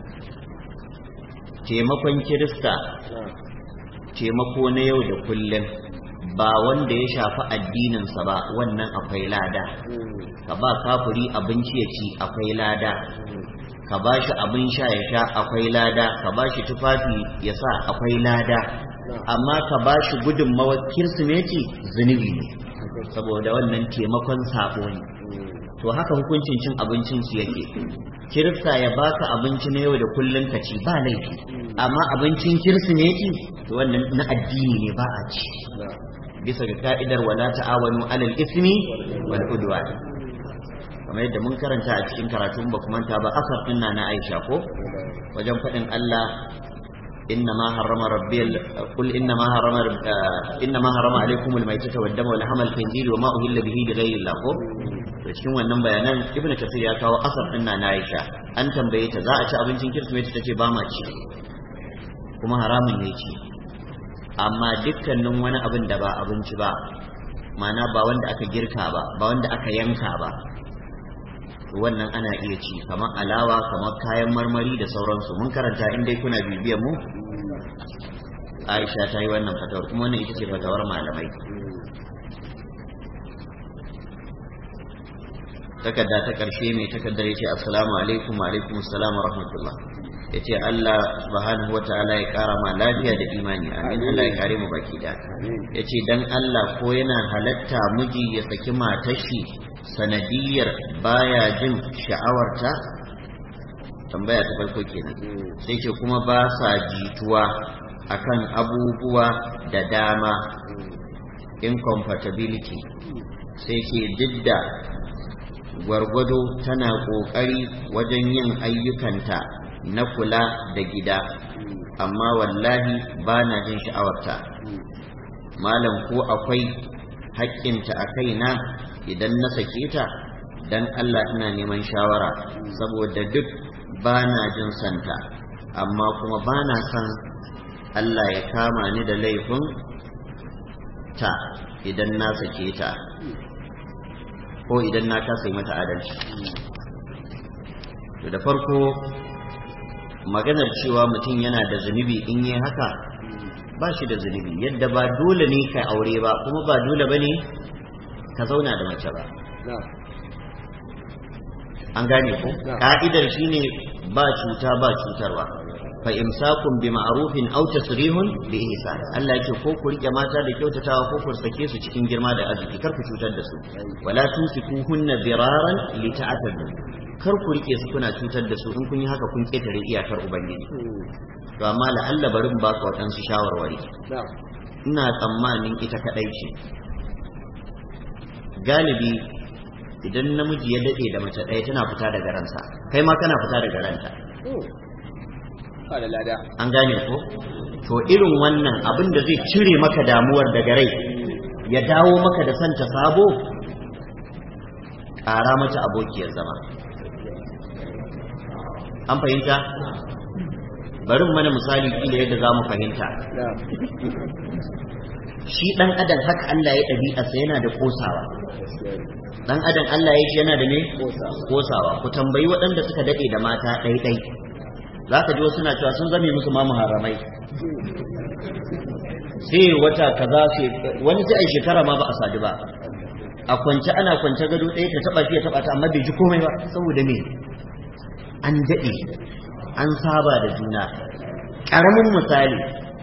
taimakon kirista taimako na yau da kullum ba wanda ya shafi addininsa ba wannan akwai lada ka ba kafuri abinci ya ci akwai lada ka ba shi abin sha ya sha akwai lada ka ba shi tufafi ya sa akwai lada amma ka ba shi gudunmawar kirsimeti zunubi ne saboda wannan taimakon sabo ne to haka hukuncin cin abincin su yake kirista ya baka abinci na yau da kullun ka ci ba laifi amma abincin kirsimeti to wannan na addini ne ba a ci bisa ga ka'idar wala ta'awanu alal ismi wal udwan kamar yadda mun karanta a cikin karatun ba kuma ta ba asar din na Aisha ko wajen faɗin Allah إنما حرم ربي قل إنما حرم إنما حرم عليكم الميتة والدم ولحم الخنزير وما أهل به لغير الله cikin wannan bayanan ibn kasir ya kawo asar din na Aisha an tambaye ta za a ci abincin kirsimeti tace ba ma ci kuma haramun ne ci amma dukkanin wani abin da ba abinci ba ma'ana ba wanda aka girka ba ba wanda aka yanka ba wannan ana iya ci kamar alawa kamar kayan marmari da sauransu mun karanta in dai kuna bibiyar mu Aisha ta yi wannan fatawar kuma wannan ita ce fatawar malamai takarda ta karshe mai takardar yace assalamu alaikum wa alaikum assalam wa rahmatullah yace Allah subhanahu wa ta'ala ya kara ma lafiya da imani amin Allah ya kare mu baki da yace dan Allah ko yana halatta miji ya saki matar shi sanadiyar baya jin sha'awarta tambaya ta farko kenan sai ce kuma ba sa jituwa akan abubuwa da dama incompatibility sai ce didda gwargwado tana ƙoƙari wajen yin ayyukanta na kula da gida amma wallahi ba na jin sha'awarta malam ko akwai haƙƙinta a kaina idan na sake ta dan Allah ina neman shawara saboda duk ba na jin santa amma kuma ba na son Allah ya kama ni da laifin ta idan na sake ta ko idan na kasa mata adalci to da farko maganar cewa mutum yana da zunubi in yi haka ba shi da zunubi yadda ba dole ne ka aure ba kuma ba dole ba ne ka zauna da mace ba an gane ko ka'idar shine ba cuta ba cutarwa fa imsakun bi ma'rufin aw tasrihun bi ihsan Allah yake ko ku rike mata da kyautatawa ko ku sake su cikin girma da arziki kar ku cutar da su wala tumsikuhunna diraran li ta'tadu kar ku rike su kuna cutar da su in kun yi haka kun ketare iyakar ubangiji to amma la'alla bari in baka waɗansu shawarwari ina tsammanin ita kadai ce galibi idan namiji ya dade da mace ɗaya tana fita daga ransa kai ma kana fita daga ranta an gane ko to irin wannan abin da zai cire maka damuwar daga rai ya dawo maka da santa sabo ƙara mata abokiyar zama an fahimta bari mana misali kila yadda za mu fahimta shi ɗan adam haka Allah ya ɗabi'arsa yana da kosawa ɗan adam Allah ya shi yana da ne kosawa ku tambayi waɗanda suka daɗe da mata ɗaiɗai za ka ji wasu na cewa sun zame musu ma muharramai sai wata kaza sai wani sai ai shekara ma ba a sadu ba a kwance ana kwance gado ɗaya ta taɓa shi ya taɓa ta amma bai ji komai ba saboda me an daɗe an saba da juna ƙaramin misali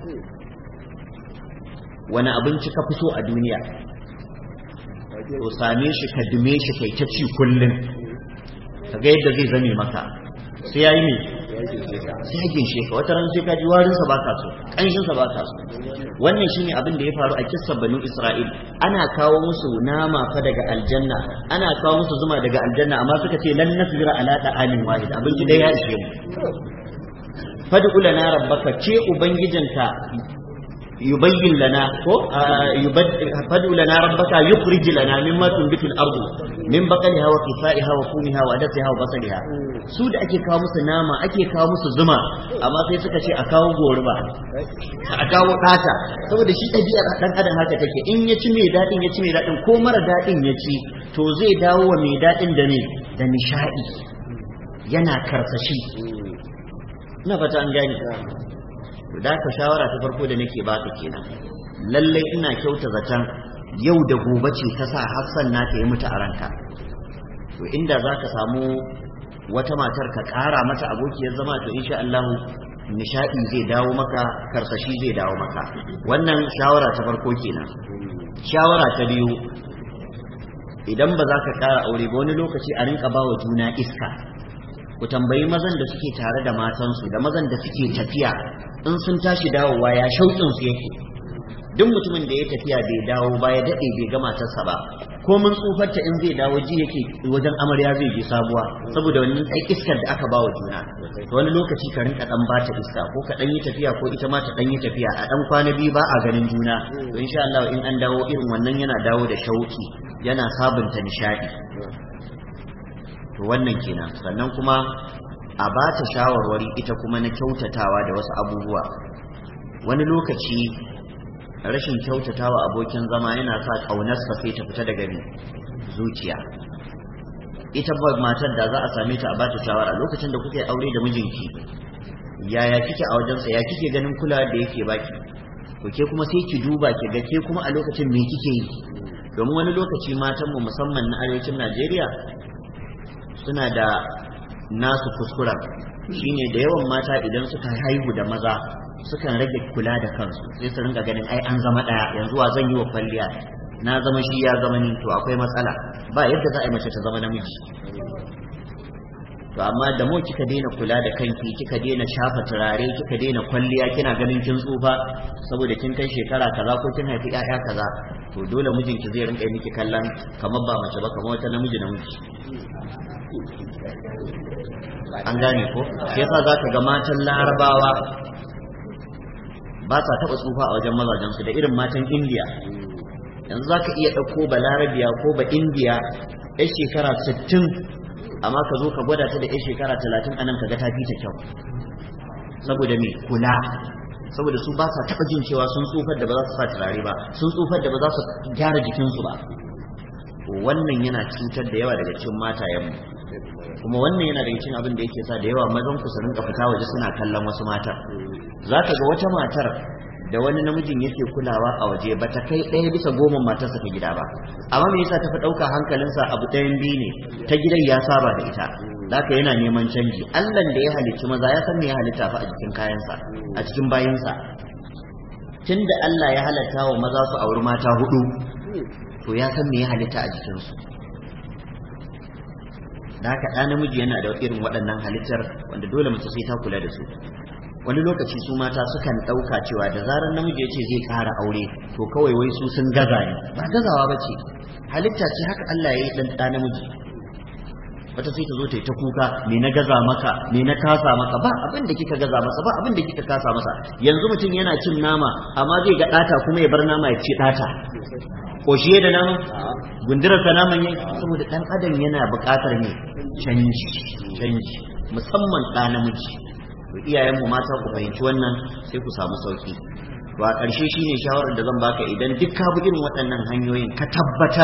wani abinci ka fi so a duniya to same shi ka dume shi kai ta ci kullum ka ga yadda zai zame maka sai yayi ne sai ya ginshe ka wata ran sai ka ji warin sa baka so kanshin sa baka so wannan shine abin da ya faru a kissar banu Isra'il ana kawo musu nama fa daga aljanna ana kawo musu zuma daga aljanna amma suka ce lan nasbira ala da'amin wahid abinci dai ya ishe mu fad'u lana rabbaka ce ubangijinka يبين لنا فادع لنا ربك يخرج لنا مما تنبت الارض من بقلها وقفائها وفومها وعدسها وبصلها su da ake kawo musu nama ake kawo musu zuma amma sai suka ce a kawo goruba a kawo ɗata saboda shi ɗabi'ar ɗan adam haka take in ya ci mai daɗin ya ci mai daɗin ko mara daɗin ya ci to zai dawo wa mai daɗin da ne da nishaɗi yana karsashi ina fata an gane da ka shawara ta farko da nake baka kenan lallai ina kyauta zaton yau da gobe ce ta sa Hassan na ta yi mutu a ranka to inda za ka samu wata matar ka ƙara mata abokiyar zama to insha Allah nishadi zai dawo maka karsashi zai dawo maka wannan shawara ta farko kenan shawara ta biyu idan ba za ka ƙara aure ba wani lokaci a rinka bawa juna iska ku tambayi mazan da suke tare da matansu da mazan da suke tafiya in sun tashi dawowa ya shauƙinsu yake duk mutumin da ya tafiya bai dawo ba ya daɗe bai ga matarsa ba ko mun tsufarta in zai dawo ji yake wajen amarya zai je sabuwa saboda wannan ɗan iskar da aka bawa juna wani lokaci ka rinka ɗan bata iska ko ka ɗan yi tafiya ko ita ma ta ɗan yi tafiya a ɗan kwana biyu ba a ganin juna to insha Allah in an dawo irin wannan yana dawo da shauki yana sabunta nishaɗi to wannan kenan sannan kuma a ba ta shawarwari ita kuma na kyautatawa da wasu abubuwa wani lokaci rashin kyautatawa abokin zama yana sa ƙaunarsa sai ta fita daga zuciya ita ba matar da za a same ta a ba ta shawara lokacin da kuke aure da mijinki yaya kike a wajensa ya kike ganin kula da yake baki to ke kuma sai ki duba ki ga ke kuma a lokacin me kike yi domin wani lokaci matanmu musamman na arewacin Najeriya suna da nasu kuskuren shine da yawan mata idan suka haihu da maza sukan rage kula da kansu sai su rinka ganin ai an zama daya yanzu wa zan yi wa kwalliya na zama shi ya zama ni to akwai matsala ba yadda za a yi mace ta zama namiji to amma da mu kika daina kula da kanki kika daina shafa turare kika daina kwalliya kina ganin kin tsufa saboda kin kai shekara kaza ko kin haifi ƴaƴa kaza to dole mijinki zai rinka miki kallon kamar ba mace ba kamar wata namiji namiji an gane ko shi yasa zaka ga matan larabawa ba sa taɓa tsufa a wajen mazajensu da irin matan indiya yanzu za ka iya ɗauko ba larabiya ko ba indiya ya shekara 60 amma ka zo ka gwada ta da ya shekara 30 anan ka ga ta fi ta kyau saboda me kula saboda su ba sa taɓa jin cewa sun tsufar da ba za su sa turare ba sun tsufar da ba za su gyara jikinsu ba wannan yana cutar da yawa daga cikin matayenmu kuma wannan yana daga cikin abin da yake sa da yawa mazan ku su rinka fita waje suna kallon wasu matar za ka ga wata matar da wani namijin yake kulawa a waje ba ta kai ɗaya bisa goma matarsa ta gida ba amma me yasa ta fi ɗauka hankalinsa abu ɗayan biyu ne ta gidan ya saba da ita zaka yana neman canji Allah da ya halicci maza ya san me ya halitta fa a cikin kayansa a cikin bayinsa tunda Allah ya halatta wa maza su auri mata hudu to ya san me ya halitta a jikinsu da haka ɗa namiji yana da irin waɗannan halittar wanda dole mace sai ta kula da su wani lokaci su mata sukan ɗauka cewa da zarar namiji ya ce zai ƙara aure to kawai wai su sun gaza ne ba gazawa ba ce halitta ce haka Allah ya yi ɗan ɗa namiji wata sai ta zo ta yi ta kuka me na gaza maka me na kasa maka ba abin da kika gaza masa ba abin da kika kasa masa yanzu mutum yana cin nama amma zai ga ɗata kuma ya bar nama ya ce ɗata koshiye da naman gundurarsa naman yin saboda ɗan adam yana buƙatar ne canji canji musamman ɗa namiji to iyayenmu mata ku fahimci wannan sai ku samu sauki to a ƙarshe shine shawarar da zan baka idan duk ka bi irin waɗannan hanyoyin ka tabbatar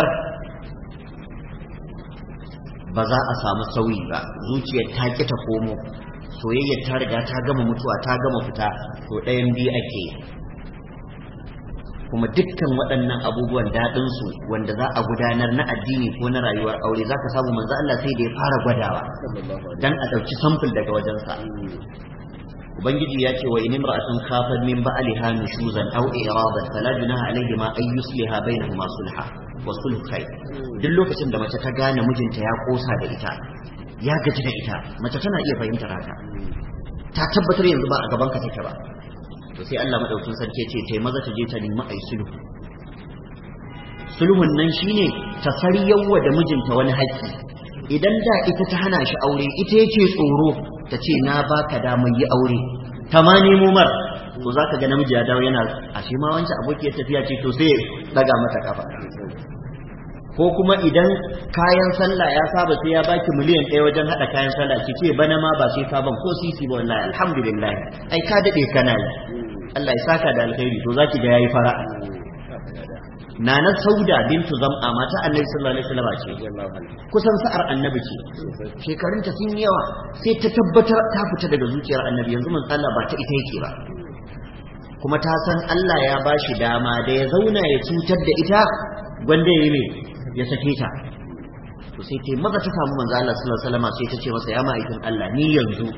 ba za a samu sauyi ba zuciyar ta ƙi ta komo soyayyar ta riga ta gama mutuwa ta gama fita to ɗayan biyu ake yi kuma dukkan waɗannan abubuwan daɗinsu wanda za a gudanar na addini ko na rayuwar aure za ka samu manzo Allah sai da ya fara gwadawa dan a ɗauki samfur daga wajensa ubangiji ya ce wa in imra'atun khafat min ba'liha nushuzan aw i'radan fala junaha alayhima ay yusliha bainahuma sulha wa sulhu khair duk lokacin da mace ta gane mijinta ya kosa da ita ya gaji da ita mace tana iya fahimtar haka ta tabbatar yanzu ba a gaban ka take ba to sai Allah madaukin sarki ce tai maza ta je ta nemi ai sulhu sulhun nan shine ta saryawa da mijinta wani haƙƙi idan da ita ta hana shi aure ita yake tsoro ta ce na baka damar yi aure ta ma nemo mar to zaka ga namiji ya dawo yana ashe ma wancan abokiyar tafiya ce to sai daga mata kafa ko kuma idan kayan sallah ya saba sai ya baki miliyan ɗaya wajen haɗa kayan sallah ki ce bana ma ba sai ka ban ko sisi ba wallahi alhamdulillah ai ka daɗe kana yi Allah ya saka da alkhairi to zaki ga yayi fara Nana Sauda bintu Zam'a mata Annabi sallallahu alaihi wasallam ce kusan sa'ar Annabi ce shekarunta sun yawa sai ta tabbatar ta fita daga zuciyar Annabi yanzu mun Allah ba ta ita yake ba kuma ta san Allah ya bashi dama da ya zauna ya cutar da ita gwanda ya yi ya sake ta to sai ta maza ta samu manzo Allah sallallahu alaihi wasallam sai ta ce masa ya ma'aikin Allah ni yanzu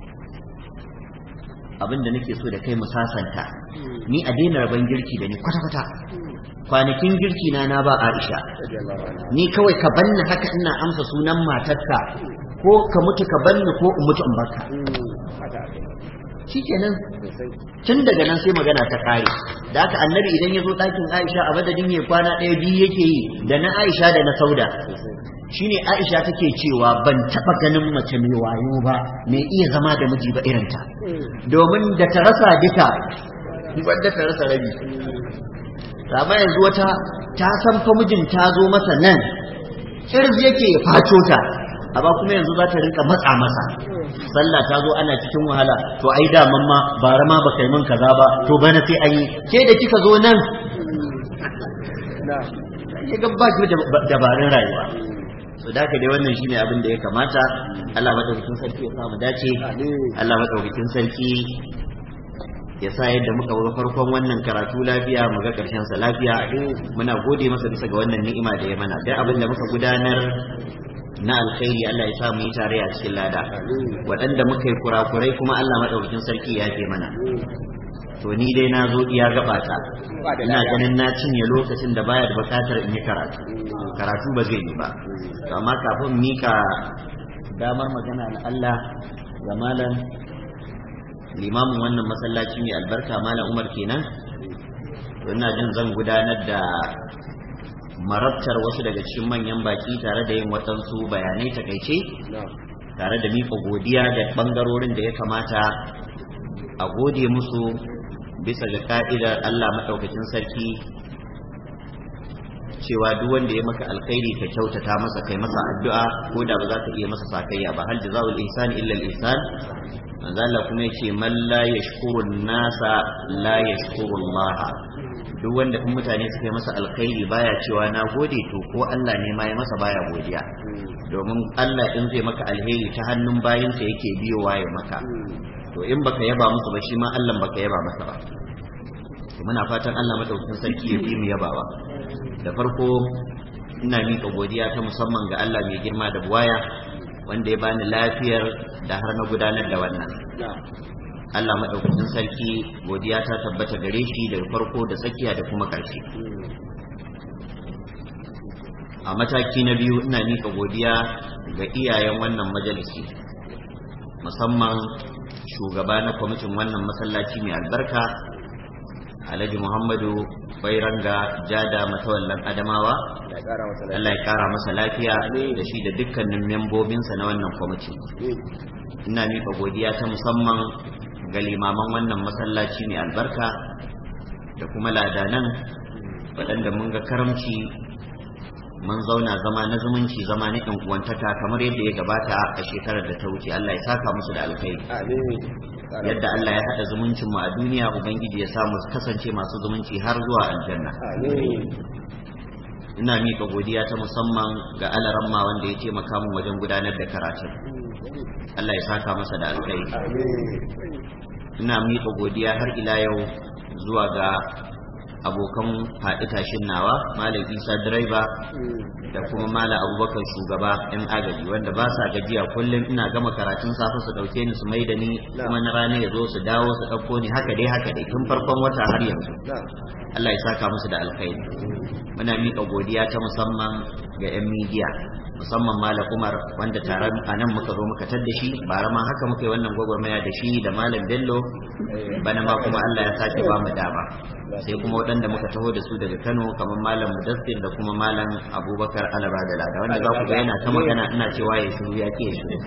abinda nake so da kai mu sasanta ni a daina rabon girki da ni kwata kwata kwanakin girki na na ba Aisha ni kawai ka banni haka ina amsa sunan matarka ko ka mutu ka banni ko in mutu in baka shikenan tun daga nan sai magana ta kare da haka annabi idan ya zo ɗakin aisha a madadin ya kwana ɗaya biyu yake yi da na aisha da na sauda shine aisha take cewa ban taɓa ganin mace mai wayo ba mai iya zama da miji ba irinta domin da ta rasa duka wanda ta rasa rabi amma yanzu wata ta san fa mijin ta zo masa nan kirz yake ya faco ta amma kuma yanzu za ta rinka matsa masa sallah ta zo ana cikin wahala to ai da mamma bara ma baka yi min kaza ba to bana sai an yi ke da kika zo nan ya ga ba ki dabarun rayuwa so da ka dai wannan shine abin da ya kamata Allah madaukakin sarki ya samu dace Allah madaukakin sarki ya sa yadda muka ga farkon wannan karatu lafiya mu ga karshen sa lafiya muna gode masa bisa ga wannan ni'ima da ya mana duk abin da muka gudanar na alkhairi Allah ya sa mu yi tare a cikin lada waɗanda muka yi kurakurai kuma Allah madaukakin sarki ya fi mana to ni dai na zo iya gabata ina ganin na cinye lokacin da baya da bukatar in yi karatu karatu ba zai yi ba amma kafin mika damar magana na Allah ga malam limamin wannan masallaci mai albarka malam Umar kenan to ina jin zan gudanar da marabtar wasu daga cikin manyan baki tare da yin waɗansu bayanai takaice tare da miƙa godiya da ɓangarorin da ya kamata a gode musu bisa ga ka'idar Allah maɗaukacin sarki cewa duk wanda ya maka alkhairi ka kyautata masa kai masa addu'a ko da ba za ka iya masa sakayya ba hal jazaul ihsan illa al ihsan manzo Allah kuma yace man la yashkuru nasa la yashkuru Allah duk wanda in mutane suka yi masa alkhairi baya cewa na gode to ko Allah ne ma ya masa baya godiya domin Allah in zai maka alheri ta hannun bayinsa yake biyowa ya maka to in baka yaba musu ba shi ma Allah baka yaba masa ba muna fatan Allah madaukakin sarki ya fi mu yabawa da farko ina miƙa godiya ta musamman ga Allah mai girma da buwaya wanda ya bani lafiyar da har na gudanar da wannan Allah madaukakin sarki godiya ta tabbata gare shi daga farko da tsakiya da kuma ƙarshe a mataki na biyu ina miƙa godiya ga iyayen wannan majalisi musamman shugaba na kwamitin wannan masallaci mai albarka alhaji muhammadu bairanga jada matawallan adamawa Allah ya kara masa lafiya da shi da dukkanin membobinsa na wannan kwamiti ina miƙa godiya ta musamman ga limaman wannan masallaci mai albarka da kuma ladanan waɗanda mun ga karamci mun zauna zama na zumunci zama na ɗan uwantaka kamar yadda ya gabata a shekarar da ta wuce Allah ya saka musu da alkhairi yadda Allah ya haɗa zumuncin mu a duniya ubangiji ya samu kasance masu zumunci har zuwa aljanna ina miƙa godiya ta musamman ga alaramma wanda ya taimaka min wajen gudanar da karatun Allah ya saka masa da alkhairi ina miƙa godiya har ila yau zuwa ga abokan faɗi tashin nawa malam isa direba da kuma malam abubakar shugaba yan agaji wanda ba sa gajiya kullum ina gama karatun safe su ɗauke ni su mai da ni kuma na rana ya zo su dawo su ɗauko ni haka dai haka dai tun farkon wata har yanzu Allah ya saka musu da alkhairi muna miƙa godiya ta musamman ga 'yan midiya musamman malam umar wanda tare a nan muka zo muka tar da shi bara ma haka muka yi wannan gwagwarmaya da shi da malam bello bana ma kuma Allah ya sake ba mu dama sai kuma waɗanda muka taho da su daga kano kamar malam mudassir da kuma malam abubakar alaba da lada wanda za ku ga yana ta magana ina cewa ya shiru ya ke shiru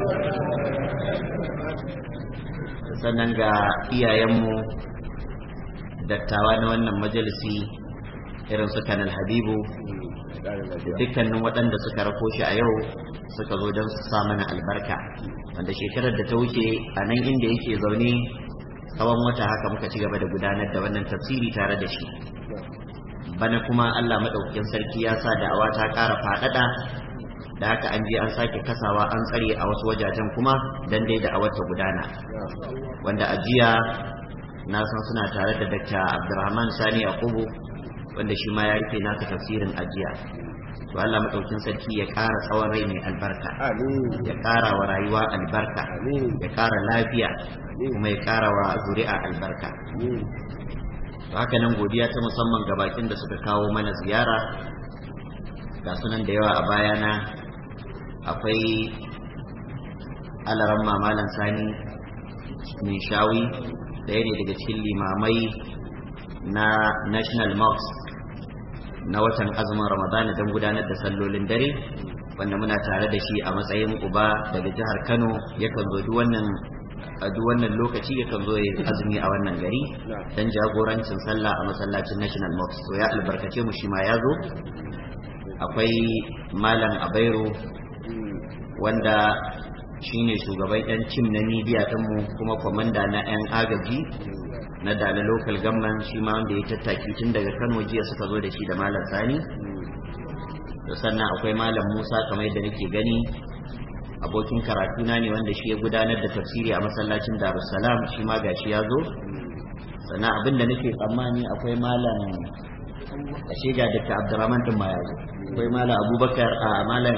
sannan ga iyayenmu dattawa na wannan majalisi irin su kanal habibu da dukkanin waɗanda suka rako shi a yau suka zo don su sa mana albarka wanda shekarar da ta wuce a nan inda yake zaune tsawon wata haka muka ci gaba da gudanar da wannan tafsiri tare da shi bana kuma Allah maɗaukakin sarki ya sa da'awa ta ƙara faɗaɗa da haka an je an sake kasawa an tsare a wasu wajajen kuma dan dai da'awar ta gudana wanda a jiya na san suna tare da Dr. Abdulrahman Sani Yakubu wanda shi ma ya rufe nasa tafsirin ajiya to Allah madaukin sarki ya ƙara tsawon rai mai albarka ya ƙara wa rayuwa albarka ya ƙara lafiya kuma ya ƙara wa zuri'a albarka to haka nan godiya ta musamman ga bakin da suka kawo mana ziyara ga sunan da yawa a bayana akwai alaran mamalan sani mai shawi ɗaya ne daga cikin limamai na national mosque na watan azumin ramadana don gudanar da sallolin dare wanda muna tare da shi a matsayin uba daga jihar kano yakan zo duk wannan a duk wannan lokaci yakan zo ya azumi a wannan gari don jagorancin sallah a masallacin national mosque to ya albarkace mu shi ma ya zo akwai malam abairu wanda shine shugaban yan cim na midiya ɗinmu kuma kwamanda na 'yan agaji na dala local government shi ma wanda ya tattaki tun daga kano jiya suka zo da shi da malam sani da sannan akwai malam musa kamar yadda nake gani abokin karatuna ne wanda shi ya gudanar da tafsiri a masallacin darussalam shi ma gashi ya zo sannan abin da nake tsammani akwai malam ashe ga dr abdurrahman din ma ya zo akwai malam abubakar a malam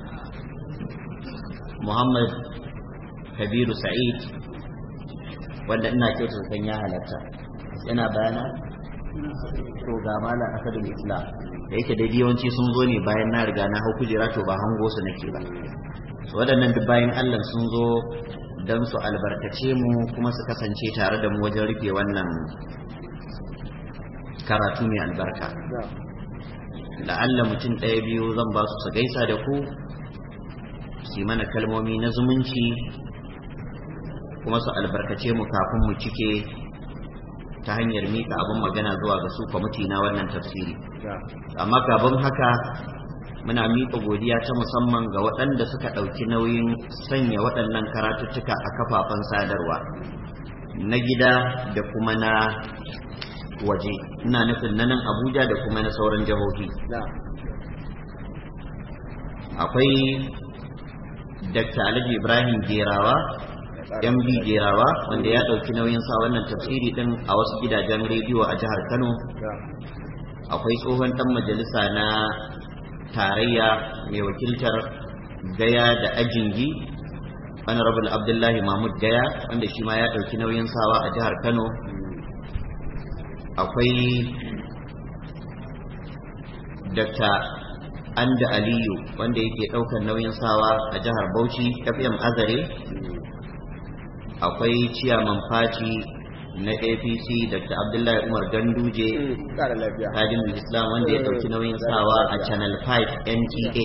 muhammad kabiru sa'id wanda ina kyauta san ya halatta yana bayana to ga malam asadul islam da yake da yawanci sun zo ne bayan na riga na hau kujera to ba hango su nake ba waɗannan duk bayan allah sun zo don su albarkace mu kuma su kasance tare da mu wajen rufe wannan karatu mai albarka la'alla mutum ɗaya biyu zan ba su su gaisa da ku su mana kalmomi na zumunci kuma su albarkace mu kafin mu cike ta hanyar mika abin magana zuwa ga su kwamiti na wannan tafsiri amma kafin haka muna miƙa godiya ta musamman ga waɗanda suka ɗauki nauyin sanya waɗannan karatuttuka a kafafen sadarwa na gida da kuma na waje ina nufin na nan abuja da kuma na sauran jihohi akwai dr alhaji ibrahim gerawa mb gerawa wanda ya ɗauki nauyin sa wannan tafsiri din a wasu gidajen rediyo a jihar kano akwai tsohon ɗan majalisa na tarayya mai wakiltar gaya da ajingi honorable abdullahi mahmud gaya wanda shi ma ya ɗauki nauyin sawa a jihar kano akwai dr anda aliyu wanda yake ɗaukar nauyin sawa a jihar bauchi fm azare akwai ciyaman fati na apc dr abdullahi umar ganduje kadimul islam wanda ya ɗauki nauyin sawa a channel 5 nta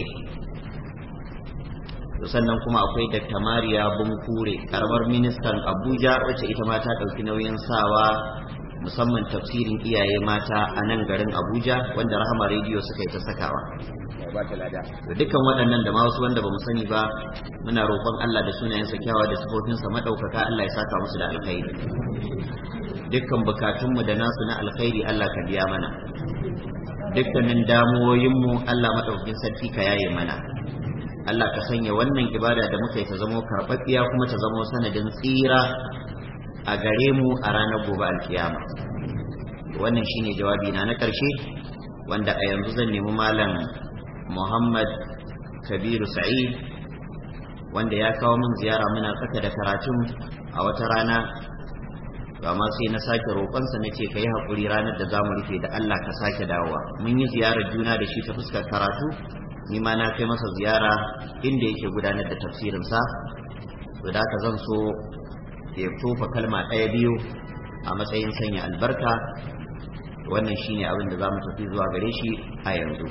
sannan kuma akwai dr mariya bunkure karamar ministan abuja wacce ita ma ta ɗauki nauyin sawa musamman tafsirin iyaye mata a nan garin abuja wanda rahama rediyo suka yi ta sakawa dukkan waɗannan da ma wasu wanda ba mu sani ba muna roƙon allah da sunayensa kyawa da sifofinsa maɗaukaka allah ya saka musu da alkhairi dukkan bukatunmu da nasu na alkhairi allah ka biya mana dukkanin damuwoyinmu allah maɗaukakin sarki ka yaye mana Allah ka sanya wannan ibada da muka yi ta zamo karɓaɓɓiya kuma ta zamo sanadin tsira a gare mu a ranar gobe alkiyama wannan shine jawabi na na ƙarshe wanda a yanzu zan nemi malam Muhammad Kabiru Sa'id wanda ya kawo min ziyara muna tsaka da karatun a wata rana amma sai na sake roƙonsa na ce ka yi haƙuri ranar da za mu rufe da Allah ka sake dawowa mun yi ziyarar juna da shi ta fuskar karatu ni ma na kai masa ziyara inda yake gudanar da tafsirinsa to da haka zan so ya tofa kalma ɗaya biyu a matsayin sanya albarka wannan shine abin da za mu tafi zuwa gare shi a yanzu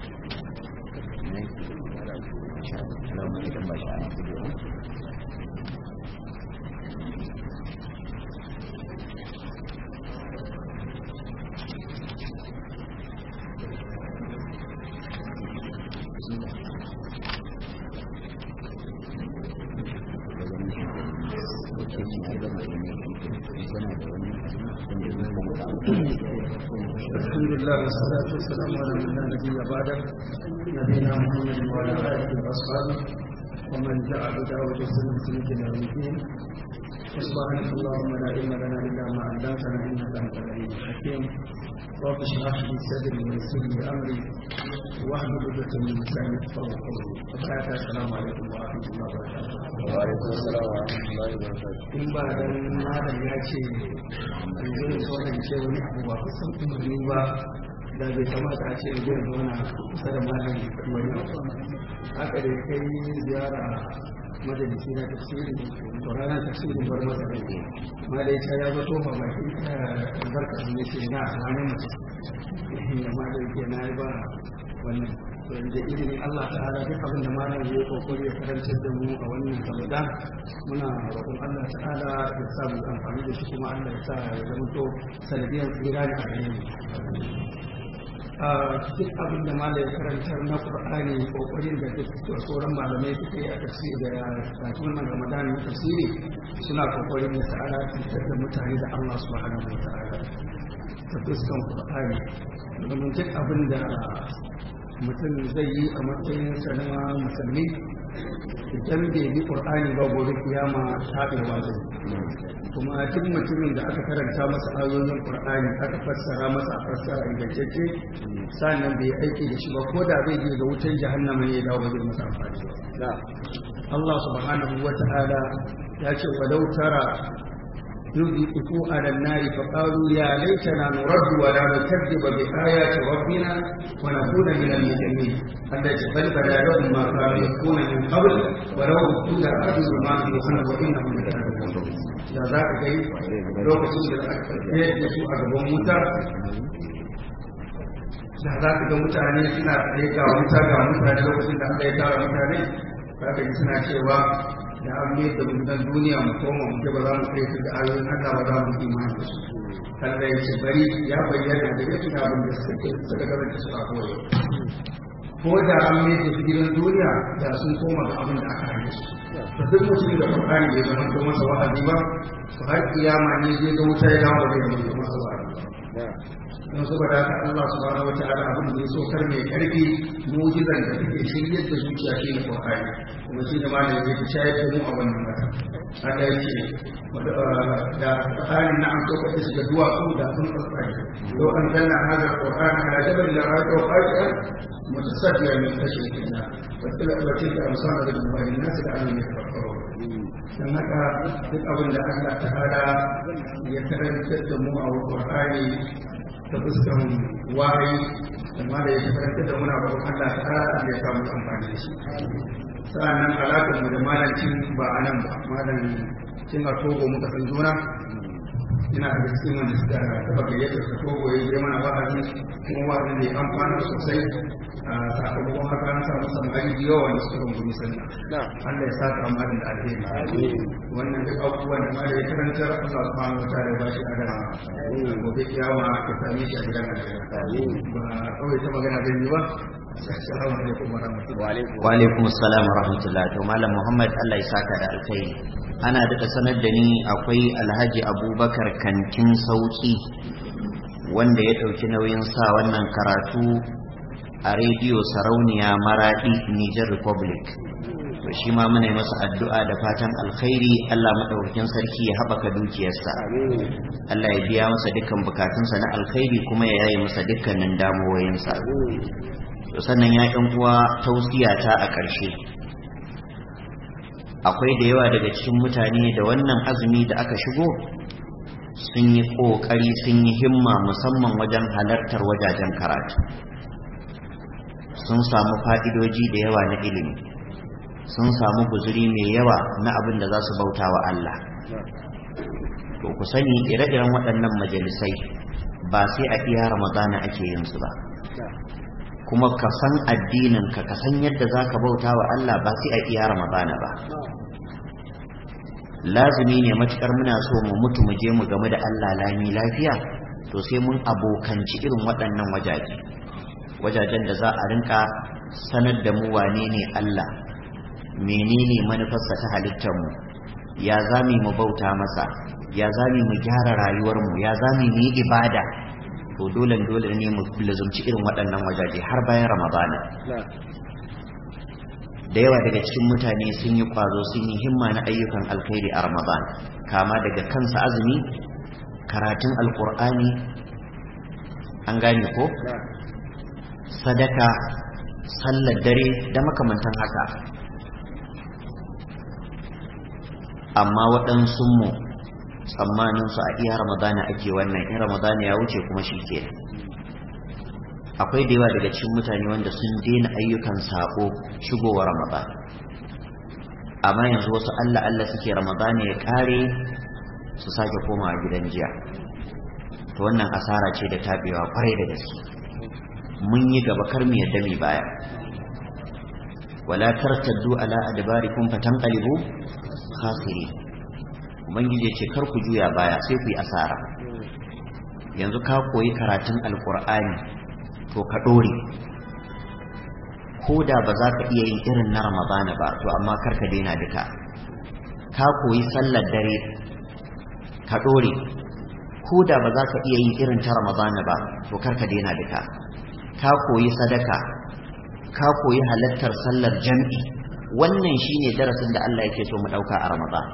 الحمد لله والصلاة والسلام على من لا نبي بعده نبينا محمد وعلى آله وأصحابه ومن دعا بدعوة سنة إلى يوم الدين سبحانك اللهم لا علم لنا إلا ما علمتنا إنك أنت العليم الحكيم رب اشرح لي صدري ويسر لي أمري واحلل عقدة من لساني يفقهوا قولي وبعد السلام عليكم ورحمة الله وبركاته وعليكم السلام ورحمة الله وبركاته in ba dan malam ya ce yanzu da sauran ce wani abu ba kusan umarni ba da bai kamata a ce yanzu da zauna kusa da malam wani abu haka da kai ziyara majalisi na tafsiri to ranar tafsirin bar masa rai malai ta ya zato ma baki ta albarka ne ce na wani mutum ya malai ke na yi ba wannan da izinin Allah ta'ala duk abin da malam ya yi kokari ya karantar da mu a wannan Ramadan muna roƙon Allah ta'ala ya sa mu amfani da shi kuma Allah ya sa ya zama to sanadiyar tsira ne a gare mu a duk abin da malam ya karantar na Qur'ani kokarin da duk sauran malamai suka yi a tafsiri da kafin wannan Ramadan na tafsiri suna kokarin da ta'ala fitar da mutane da Allah subhanahu wa ta'ala ta fuskan Qur'ani domin duk abin da mutum zai yi a matsayin na musulmi idan bai bi qur'ani ba gobe kiyama tabewa zai kuma duk mutumin da aka karanta masa ayoyin qur'ani aka fassara masa a fassara ingantacce sannan bai aiki da shi ba ko da zai je ga wutar jahannama ne ya dawo zai masa amfani ba Allah subhanahu wa ta'ala ya ce walau tara يذيقوا على النار فقالوا يا ليتنا نرد ولا نكذب بآيات ربنا ونكون من المؤمنين التي بل بدا لهم ما كانوا يكون من قبل ولو ردوا لأجروا ما في وحنا وإنهم لكاذبون da za ka gai lokacin da aka tsaye da su a gaban wuta da za ka ga mutane suna tsaye ga wuta ga mutane lokacin da aka yi tara mutane za ka ji suna cewa da an mai da mutan duniya mu koma mu ba za mu kai su da ayoyin Allah ba za mu imani da su Allah ya ce bari ya bayyana da yake abin da suka suka gaba da suka koyo ko da an mai da su gidan duniya da sun koma ga abin da aka hane su to duk mutum da Qur'ani bai zama ko masa wa'azi ba to har kiyama ne zai ga wuta ya dawo da ya masa wa'azi don saboda haka Allah subhanahu wataala abin da ya so kar mai karfi mu'jizan da take shiryar da zuciya shi ne Qur'ani kuma shi da malamin ya fi shayar da mu a wannan mata haka yake da halin na an so ka shiga duwatsu da sun tsatsaye لو أنزلنا هذا القرآن على جبل لرأيته خاشعا متصدعا من خشية الله وتلك أمثال ذكرها للناس لعلهم يتفكرون dan haka duk abin da Allah ta'ala ya karantar da mu a Qur'ani ta fuskan wahayi amma da ya karantar da muna babu Allah ta'ala ya samu amfani da shi sa'annan alaƙar mu da malancin ba a nan ba malamin cin a togo muka san juna ina da cikin wanda suka taba gayyata su togo ya je mana wa'azi kuma wa'azi ne amfana sosai a sakamakon haka an samu samari da yawa wanda suka rungumi sannan Allah ya saka amalin da alheri wannan duk abubuwan da malai ya karantar Allah subhanahu wa ta'ala ya bashi adana gobe kiyama ya same shi a gidan alheri ba kawai ta magana zan yi ba assalamu alaikum wa rahmatullahi wa alaikum assalam wa rahmatullahi to malam muhammad Allah ya saka da alkhairi ana daɗa sanar da ni akwai alhaji abubakar kantin sauki wanda ya ɗauki nauyin sa wannan karatu a rediyo sarauniya maraɗi niger republic to shi ma muna masa addu'a da fatan alkhairi allah maɗaukakin sarki ya haɓaka dukiyarsa allah ya biya masa dukkan bukatunsa na alkhairi kuma ya yaye masa dukkanin damuwoyinsa to sannan ya ɗan uwa tausiyata a ƙarshe akwai da yawa daga cikin mutane da wannan azumi da aka shigo sun yi ƙoƙari sun yi himma musamman wajen halartar wajajen karatu sun samu fa'idoji da yawa na ilimi sun samu guzuri mai yawa na abin da za su bauta wa Allah to ku sani ire-iren waɗannan majalisai ba sai a iya ramadana ake yin su ba kuma ka san addinin ka ka san yadda za ka bauta wa Allah ba sai a iya ramadana ba lazumi ne matukar muna so mu mutu mu je mu game da Allah lami lafiya to sai mun abokanci irin waɗannan wajaje wajajen da za a rinka sanar da mu wane ne Allah menene manufarsa ta halittar mu ya zami mu bauta masa ya zami mu gyara rayuwar mu ya zami mu yi ibada to dole dole ne mu lazumci irin waɗannan wajaje har bayan ramadana da yawa daga cikin mutane sun yi kwazo sun yi himma na ayyukan alkhairi a ramadan kama daga kansa azumi karatun alkur'ani an gane ko sadaka sallar dare da makamantan haka amma waɗansunmu tsammaninsu a iya ramadana ake wannan in ramadana ya wuce kuma shi ke akwai da yawa daga cikin mutane wanda sun daina ayyukan sako shigowa ramadan amma yanzu wasu allah allah suke ramadana ya kare su sake koma a gidan jiya to wannan asara ce da tabewa kwarai da gaske mun yi gaba kar mu yadda mai baya wala tartaddu ala adbarikum fatanqalibu khasirin ubangiji ce kar ku juya baya sai ku yi asara yanzu ka koyi karatun alkur'ani to ka dore ko da ba za ka iya yin irin na ramadana ba to amma kar ka daina duka ka koyi sallar dare ka dore ko da ba za ka iya yin irin ta ramadana ba to kar ka daina duka ka koyi sadaka ka koyi halattar sallar jam'i wannan shine darasin da Allah yake so mu dauka a ramadan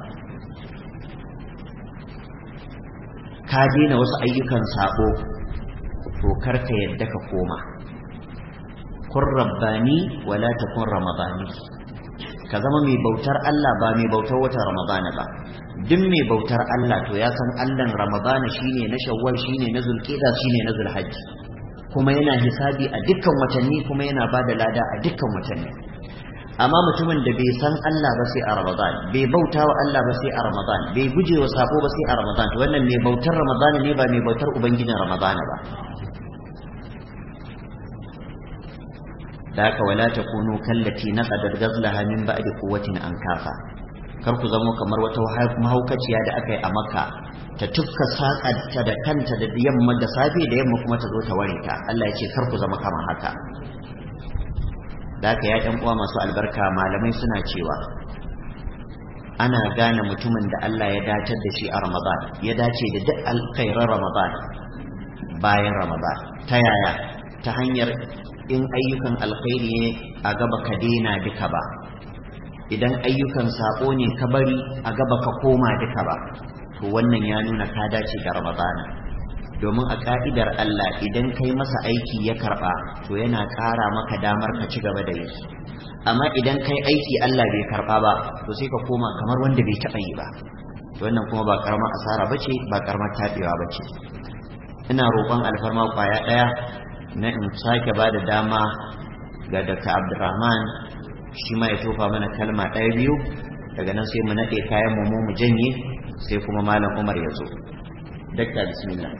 ka daina wasu ayyukan sabo to kar ka yadda ka koma kun rabbani wala takun ramadani ka zama mai bautar Allah ba mai bautar watan ramadana ba duk mai bautar Allah to ya san Allahn ramadana shine na shawwal shine na zulqa'da shine na zulhajji kuma yana hisabi a dukkan watanni kuma yana bada lada a dukkan watanni amma mutumin da bai san Allah ba sai a Ramadan bai bauta wa Allah ba sai a Ramadan bai guje wa sako ba sai a Ramadan to wannan mai bautar Ramadan ne ba mai bautar ubangijin Ramadan ba da haka wala takunu kallati naqadat ghazlaha min ba'di quwwatin ankafa kar ku zamo kamar wata mahaukaciya da aka yi a Makka ta tufka saƙarta da kanta da yamma da safe da yamma kuma ta zo ta ware ta Allah ya ce kar ku zama kamar haka da haka ya ɗan uwa masu albarka malamai suna cewa ana gane mutumin da Allah ya dacar da shi a Ramadan ya dace da duk alkhairar Ramadan bayan ramadan ta yaya ta hanyar in ayyukan alkhairi ne a gaba ka daina duka ba idan ayyukan sako ne ka bari a gaba ka koma duka ba to wannan ya nuna ka dace da ramadana domin a ka'idar Allah idan kai masa aiki ya karba to yana ƙara maka damar ka ci gaba da yi amma idan kai aiki Allah bai karba ba to sai ka koma kamar wanda bai taɓa yi ba wannan kuma ba karamar asara bace ba karamar tabewa bace ina roƙon alfarma kwaya ɗaya na in sake ba da dama ga Dr. Abdulrahman shi ma ya tofa mana kalma ɗaya biyu daga nan sai mu naɗe kayan mu mu janye sai kuma malam Umar ya zo Dr. bismillah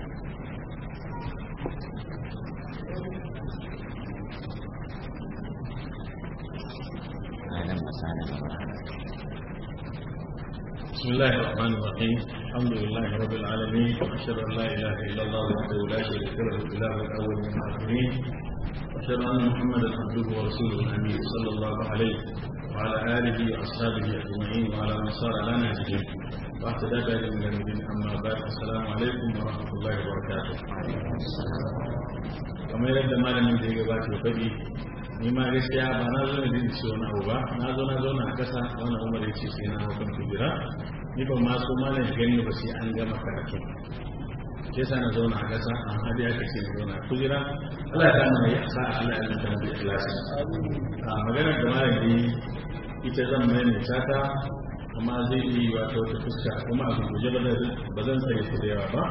بسم الله الرحمن الرحيم الحمد لله رب العالمين واشهد ان لا اله الا الله وحده لا شريك له الاله الاول من الاخرين واشهد ان محمدا عبده ورسوله الامين صلى الله عليه وعلى اله واصحابه اجمعين وعلى من صار على نهجهم واهتدى بهم الى الدين اما بعد السلام عليكم ورحمه الله وبركاته kamar yadda malamin da ya gabata ya faɗi ni ma gaskiya ba na zo ne da ce wani abu ba na zo na zauna a ƙasa wani umar ya ce sai na hau kan kujera ni ban ma so malam ya gani ba sai an gama karatu ke sa na zauna a ƙasa an hadi aka ce na zauna a kujera Allah ya kama yi asa Allah ya zanta da ikhlasi a maganar da malam yi ita zan mai mai tata amma zai yi wata wata fuska kuma a guje ba zan tsare ku da yawa ba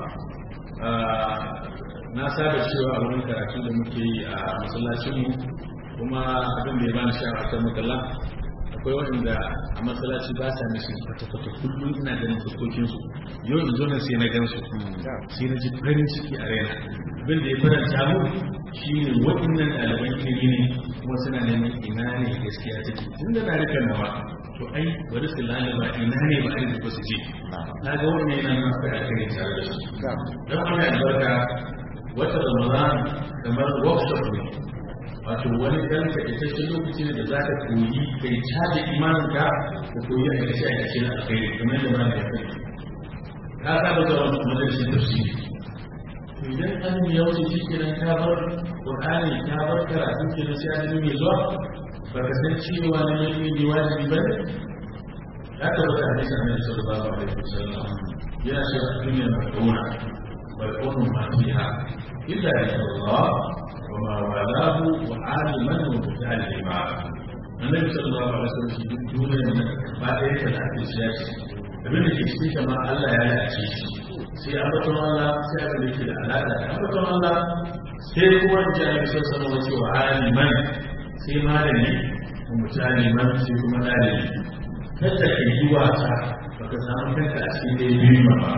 na saba cewa a wurin karatu da muke yi a masallacinmu kuma abin da ya bani sha'awa ta makalla akwai waɗanda a masallaci ba sa mishi kwata-kwata kullum ina ganin fuskokinsu yau in zo na sai na gansu sai na ji farin ciki a raina abin da ya faranta mu shi ne waɗannan ɗaliban ilimi ne kuma suna neman ina ne gaskiya take tun da na rika nawa to ai bari su lalaba ina ne ba a ba su je na ga wannan yana nuna kai a kai tare da su don wani albarka wata ramadan kamar workshop ne wato wani ɗan takaitaccen lokaci ne da za ka koyi kai caji imanin ka ka koyi a kashe a kashe na alkhairi kamar yadda ma ya kai ka saba zuwa majalisin tafsiri idan an ya wuce shi kenan ka bar qur'ani ka bar karatu kenan sai an mai zuwa ba ka san cewa na mai ne wajibi ba ne ya tabbata hadisi annabi sallallahu alaihi wasallam yana cewa duniya mai dona wal qawlu ma fiha illa Allah وما والاه وعالما ومتعلما النبي صلى الله عليه وسلم في دون ما يك الحديث ياتي abin da ke cikin shi ma Allah ya lalace shi sai ambaton Allah sai abin da ke da alaƙa da ambaton Allah sai kuma in ji ayyuka sun sanar wace wa aliman sai malami wa mutaliman sai kuma ɗalibi kada ka yi wasa baka samu kanka a cikin da biyu ba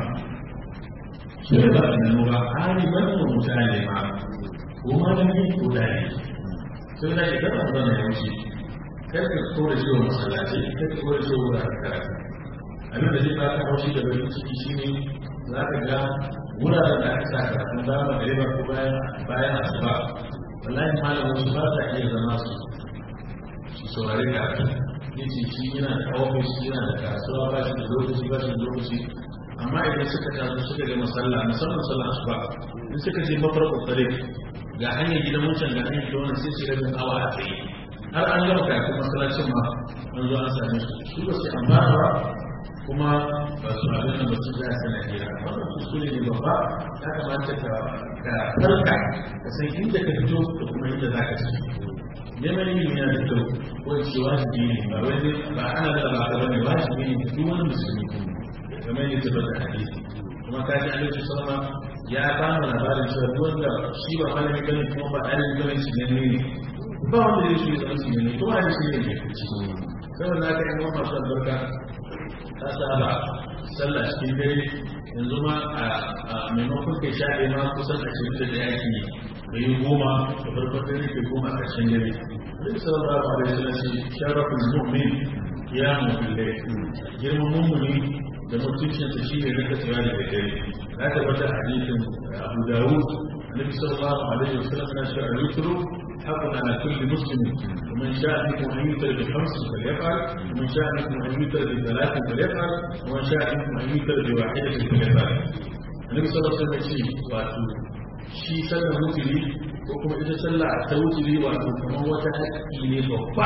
sai ba a nanu ba aliman wa mutalima ko malami ko dare sai da ke kada ba na yanci kai ka so da ciwon masallaci kai ka so da ciwon wuraren karatu abin da zai baka haushi da bakin ciki shine za ka ga wuraren da aka sa karatun da ba gare ba ko bayan bayan asuba wallahi malamin su ba sa iya zama su su saurari karatu yace shi yana da ofis yana da kasuwa ba shi da lokaci ba shi da lokaci amma idan suka taso suka ga masalla musamman sallar asuba in suka je mafarko tsare ga hanyar gidan wancan ga hanyar gidan wannan sai su rabin awa a tsaye har an gama kafin masallacin ma an zo an same su su ba su amfana ba kuma ba su abin da ba su za su na hira wannan kuskure ne babba ya kamata ka farka ka san inda ka fito da kuma inda za ka ci neman ilimi yana da kyau ko ce wajibi ne ba wai ba ana da ba ka bane wajibi ne duk wani musulmi kamar yadda tabbata hadisi kuma ka ji alaihi sallama ya ba mu labarin cewa duk wanda shi ba malami bane kuma ba ɗalibin bane shi ne ne ba wanda zai shi zama shi ne kuma da shi ne ne saboda haka yan wani masu albarka ta saba sallah cikin dare yanzu ma a maimakon kai sha ɗaya ma kusan ashirin da ɗaya ke da yi goma da farkon dare ke goma a ƙarshen dare Alaihi sallallahu alaihi wasallam shi sharafin mu'min ya mu'min girman mummuni da mutuncinsa shi ne rika tsira da dare ya tabbata hadisin Abu Dawud Annabi sallallahu alaihi wasallam yana cewa al-yusru haqqun ala kulli muslim ومن شاء منكم ان يوتر بخمس فليفعل ومن شاء منكم ان يوتر بثلاث فليفعل ومن شاء منكم ان يوتر بواحده فليفعل النبي صلى الله عليه وسلم يقول واتو shi sallar wuturi ko kuma ita sallah ta wuturi wato kamar wata haƙƙi ne babba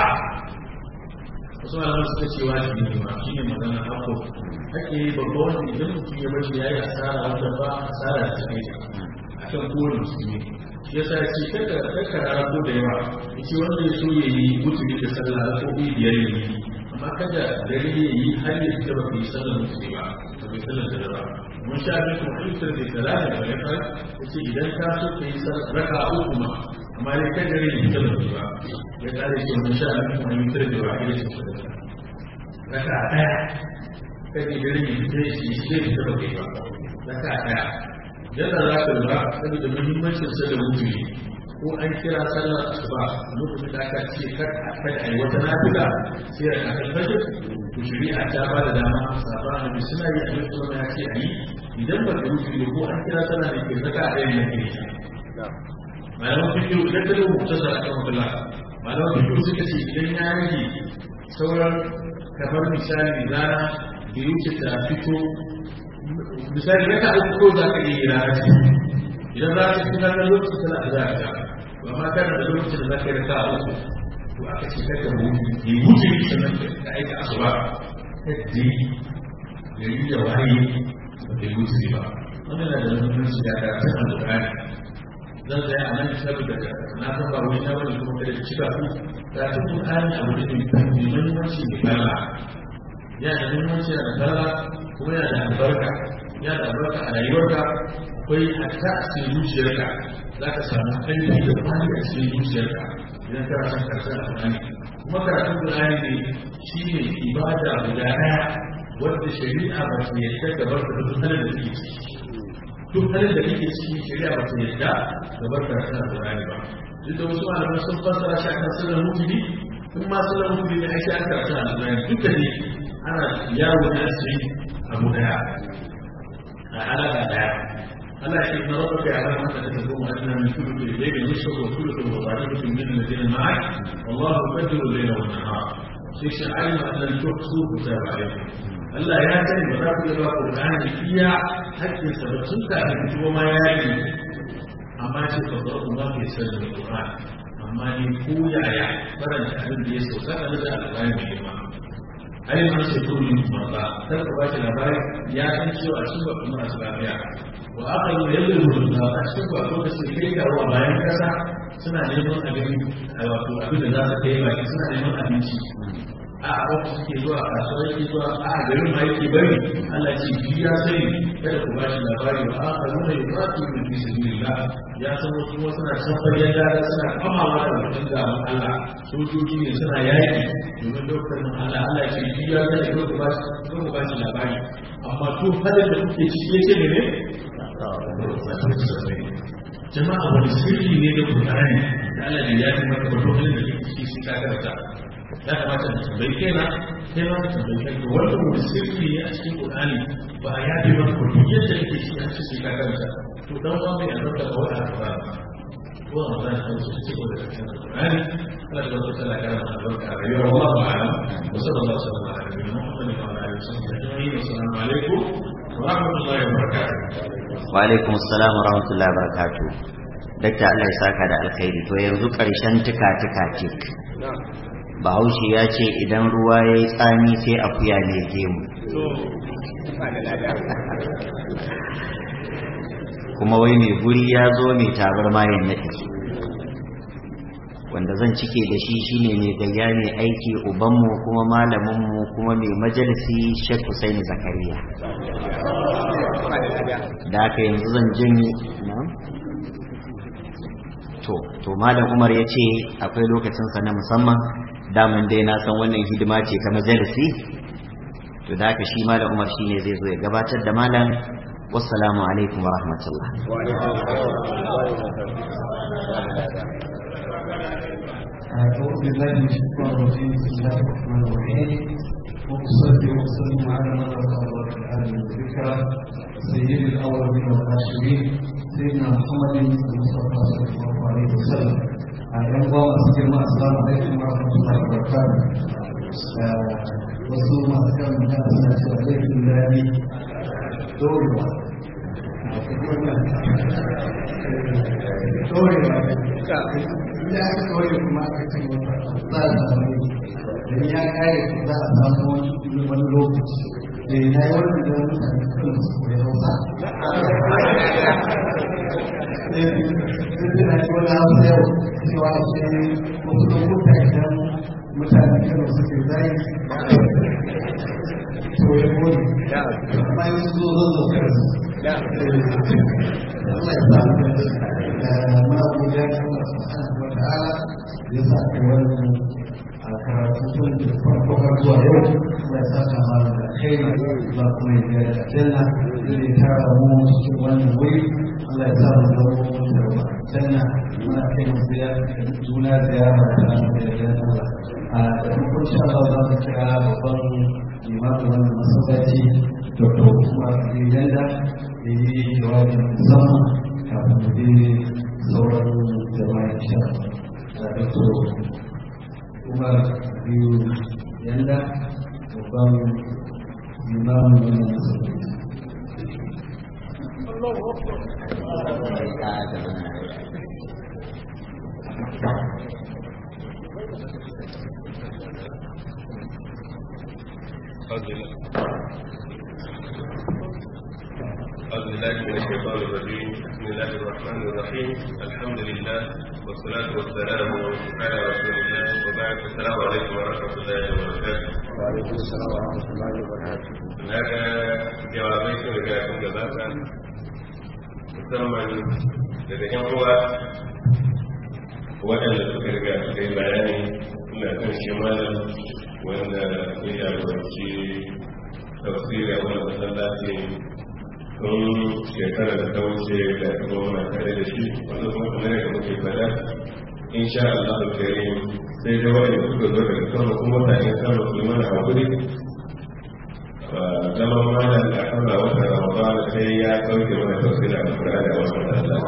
wasu malaman suka ce wajibi ne ma shi ne magana haƙƙo haƙƙi ne babba wanda idan mutum ya bashi ya yi asara wanda ba asara da take a kan kowane musulmi ya sa ce kada kada rako da yawa yace wanda ya so ya yi wuturi da sallah ko biyar ya yi amma kada dare ya yi har ya fita ba bai sallar wuturi ba ba bai sallar da ba mun sha abin kuma ayyukan da talata da ya fara yace idan ka so ka yi raka uku ma amma dai kan dare ya fita ba ba ya kare ce mun sha abin kuma ayyukan da ba ya ce raka daya kan dare ya fita shi shi ya fita ba ba raka daya yadda za ka lura saboda muhimmancin sa da wuturi ko an kira sallar asuba lokacin da aka ce kar a kada a yi wata nafila sai a kan fajr to shari'a ta ba da dama sahaba annabi suna yi abin da ya ce a yi idan ba da wuturi ko an kira sallar da ke zaka a ɗayan yake malaman fikiyo idan ka rubuta mutasar a kan wakala malaman fikiyo suka ce idan ya rage sauran kamar misali rana da wuce ta fito misali raka uku ko za ka iya rana ce idan za ka kuma na lokacin tana da za ka ba ma kana da lokacin da za ka yi raka uku to aka ce kaka mutu yi mutu yi sannan ka aika asuba kaddi gari da waye ba ka yi mutu ba wannan na da muhimmanci da ka ta alƙur'ani zan tsaya a nan saboda na san ba wani na wani kuma kada ki cika ku da ta Qur'ani abu da mai muhimmanci da kala yana da muhimmanci da kala kuma yana da albarka yana da albarka a rayuwarka akwai hatta a cikin zuciyarka za ka samu ainihin da kwani a cikin zuciyarka idan kana son karatun alƙur'ani kuma karatun alƙur'ani ne shi ne ibada guda ɗaya wadda shari'a ba ta yadda gabar da duk halin da take ciki duk halin da kake ciki shari'a ba ta yadda gabar da karatun alƙur'ani ba duk da wasu malamai sun fassara shi akan sirrin mutuni in ma sirrin mutuni ne ake aka karatun alƙur'ani duka ne ana yawo ne a cikin abu daya a alaƙa daya Allah ya na rabu da yaran mata da tafi mu annan min kullu bi layli yusuf wa kullu bi wada'atun min alladhina ma'ak wallahu qadiru layla wa nahar sai shi ayyuha an tuhsu kitab alaykum Allah ya sani ba za ku yi ba Qur'ani iya hakkin sa ba tun ka kuma ma ya yi amma ce ka zo kuma ke sanin Qur'ani amma ni ko yaya faranta abin da ya sauka da da alƙur'ani mai girma ai an ce to ni ba kar ka bashi labari ya san cewa shi ba kuma su lafiya wa aka yi yadda da a cikin ba lokacin kai da ruwa bayan kasa suna neman abin wato abin da za su kai baki suna neman abinci a wata suke zuwa kasuwa yake zuwa a garin ma yake bari Allah ce shi ya sani kada ku bashi labari wa aka nuna ya fatu min fi sabilillah ya san wasu kuma suna safar yadda da suna kamawa da mutum ga Allah sojoji ne suna yaki domin dokar nan Allah Allah ce shi ya sani ko ku bashi ko ku bashi labari amma to halin da kuke ciki yace ne ne jama'a wani sirri ne da Qur'ani da Allah ne ya yi maka wato halin da kake ciki sai ka karanta ya kamata da tambayi kaina kai ma ka tambayi kai to wannan wani sirri ne a cikin Qur'ani ba a yafe ba ko duk yadda yake shi an ce sai ka karanta to dan ba mai albarka ba wai albarka ko an zan san su ce da Qur'ani Allah da wata tsala kana da albarka a rayuwar Allah ba alam wa sallallahu alaihi wa sallam ala Muhammad wa ala alihi wa sahbihi assalamu alaikum wa rahmatullahi wa barakatuh wa alaikum assalam wa rahmatullahi wa barakatuh dakta Allah ya saka da alkhairi to yanzu karshen tuka tuka tik bahaushe ya ce idan ruwa ya yi tsami sai akuya ne gemu kuma wai mai guri ya zo mai tabar mayan naɗi wanda zan cike da shi shine mai gayya mai aiki ubanmu kuma malaminmu kuma mai majalisi shek Hussaini zakariya da aka yanzu zan janye to to malam umar ya ce akwai lokacinsa na musamman daman dai na san wannan hidima ce ta majalisi to da haka shi malam umar shine zai zo ya gabatar da malam wassalamu alaikum wa rahmatullah أعوذ بالله من الشيطان الرجيم بسم الله الرحمن الرحيم وأصلي وأسلم على من رفع الله العالم والذكرى سيد الأولين والآخرين سيدنا محمد المصطفى صلى الله عليه وسلم أيام الله أسلم السلام عليكم ورحمة الله وبركاته wasu masu kan mutane suna cewa laifin daɗi dorewa ɗorewa ya aka ɗore kuma aka ce za a samu da ya kare za a samu wani lokaci da ya yi wannan da mutane kan su koyi hausa Duk da shi wani hausa yau cewa ce wasu lokuta idan mutane kan suke zai to ya kone bayan su zo zo kansu Allah ya sa mu ma godiya ga Allah subhanahu wa ta'ala ya sa ka wannan a karatu tun da farko har zuwa yau Allah ya sa ka ma da kai ba kuma ya ga janna zai tara mu cikin wannan wuri Allah ya sa mu zama mu da janna muna kai mu ziyara juna ziyara da Allah a da kuma insha Allah za mu kira babban limamin wannan masallaci Dr. Umar Yanda da yi jawabin musamman kafin mu je sauran jama'a insha Allah. Dr. Umar Biyu Yanda babban limamin wannan masallaci. أعوذ بالله من الشيطان الرجيم بسم الله الرحمن الرحيم الحمد لله والصلاة والسلام على رسول الله وبعد السلام عليكم ورحمة الله وبركاته وعليكم السلام ورحمة الله وبركاته هذا jawabai sun riga sun gabata musamman daga yan uwa waɗanda suka riga suka yi bayani suna kan shi malam wanda ya jagoranci tafsiri a wani masallaci tun shekara da ta wuce da kuma muna tare da shi wanda kuma kamar yadda muke fada insha Allah al-karim sai dai wanda suka zo daga sama kuma mutane sama su mana hakuri zaman malam da kama wata ramadan sai ya kauce mana tafsiri a kura da wasu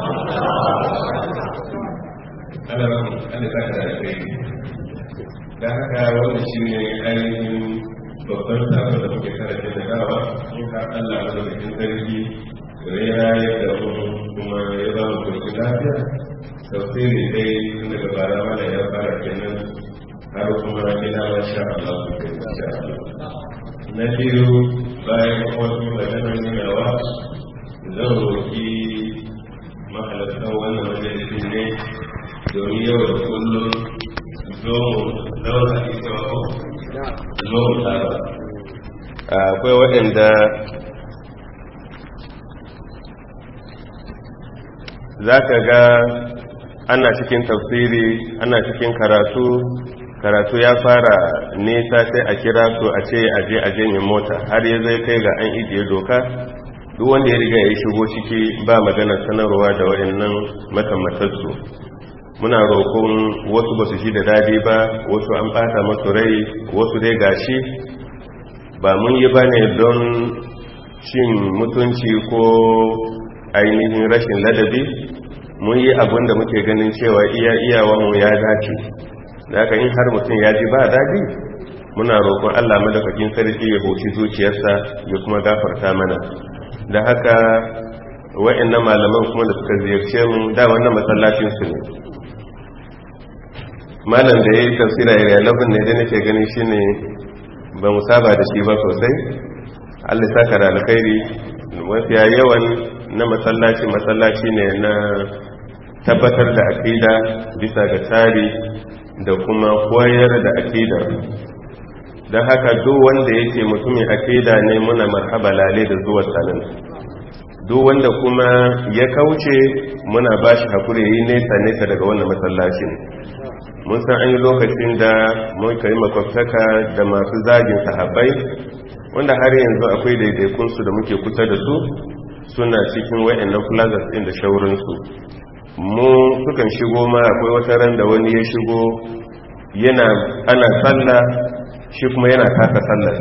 ana ran ana saka da kai da haka wannan shine ainihin babban sabon da muke karanta da dawa in har Allah ya zama cikin sarki ya rayar da mu kuma ya ba mu kurki lafiya tafsiri dai tun daga bara mana ya fara kenan har kuma ina wa sha Allah su kai insha Allah na biyu bayan wasu maganar nunawa zan roƙi mahalartan wannan majalisin ne domin yau da kullum zo mu zauna ita wa zo mu tsara akwai waɗanda za ka ga ana cikin tafsiri ana cikin karatu karatu ya fara nesa sai a kira su a ce aje a janye mota har ya zai kai ga an ijiye doka duk wanda ya riga ya shigo ciki ba magana sanarwa da waɗannan makamatarsu muna roƙon wasu ba su shi da dadi ba wasu an ɓata masu rai wasu dai gashi ba mun yi ba ne don cin mutunci ko ainihin rashin ladabi mun yi abin da muke ganin cewa iya iyawanmu ya dace da haka in har mutum ya ji ba dadi muna roƙon allah madaukakin sarki ya hoci zuciyarsa ya kuma gafarta mana da haka wa'annan malaman kuma da suka ziyarce mu da wannan masallacinsu ne malam da ya yi tafsira ya labin ne da nake ganin shi ne ba mu saba da shi ba sosai allah saka da alkhairi mafiya yawan na masallaci masallaci ne na tabbatar da akida bisa ga tsari da kuma koyar da akida don haka duk wanda yake mutumin akida ne muna marhaba lale da zuwa sanin duk wanda kuma ya kauce muna ba shi hakuri yi nesa nesa daga wannan masallacin mun san an yi lokacin da muka yi makwabtaka da masu zagin sahabbai wanda har yanzu akwai daidaikunsu da muke kusa da su suna cikin wa'annan plazas ɗin da shaurinsu mu sukan shigo ma akwai wata ran da wani ya shigo yana ana sallah shi kuma yana taka sallar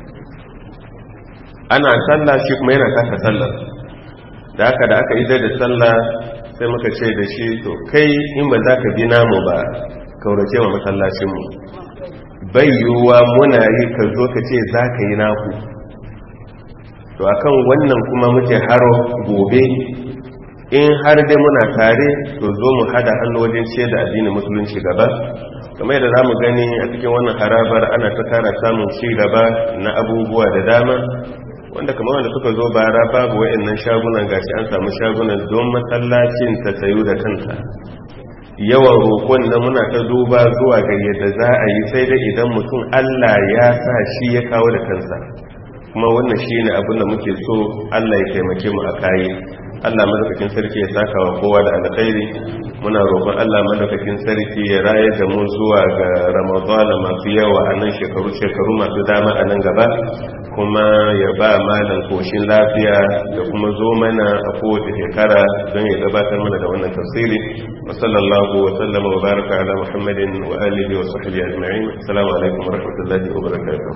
ana sallah shi kuma yana taka sallar da haka da aka idar da sallah sai muka ce da shi to kai in ba za ka bi namu ba kaurace wa masallacinmu bai yiwuwa muna yi ka zo ka ce za ka yi naku to akan wannan kuma muke haro gobe in har dai muna tare to zo mu hada hannu wajen ce da addinin musulunci gaba kamar yadda za mu gani a cikin wannan harabar ana ta kara samun ci gaba na abubuwa da dama wanda kamar wanda suka zo bara babu wayannan shagunan gashi an samu shagunan don masallacin ta sayu da kanta yawan roƙon na muna ta duba zuwa ga yadda za a yi sai dai idan mutum Allah ya sa shi ya kawo da kansa kuma wannan shi ne abin da muke so Allah ya taimake mu a kayi Allah madaukakin sarki ya saka wa kowa da alkhairi muna roƙon Allah madaukakin sarki ya raye da mu zuwa ga Ramadan masu yawa a nan shekaru shekaru masu dama a nan gaba kuma ya ba malam koshin lafiya da kuma zo mana a kowace shekara don ya gabatar mana da wannan tafsiri wa sallallahu wa sallama wa baraka ala muhammadin wa alihi wa sahbihi ajma'in assalamu alaikum wa rahmatullahi wa barakatuh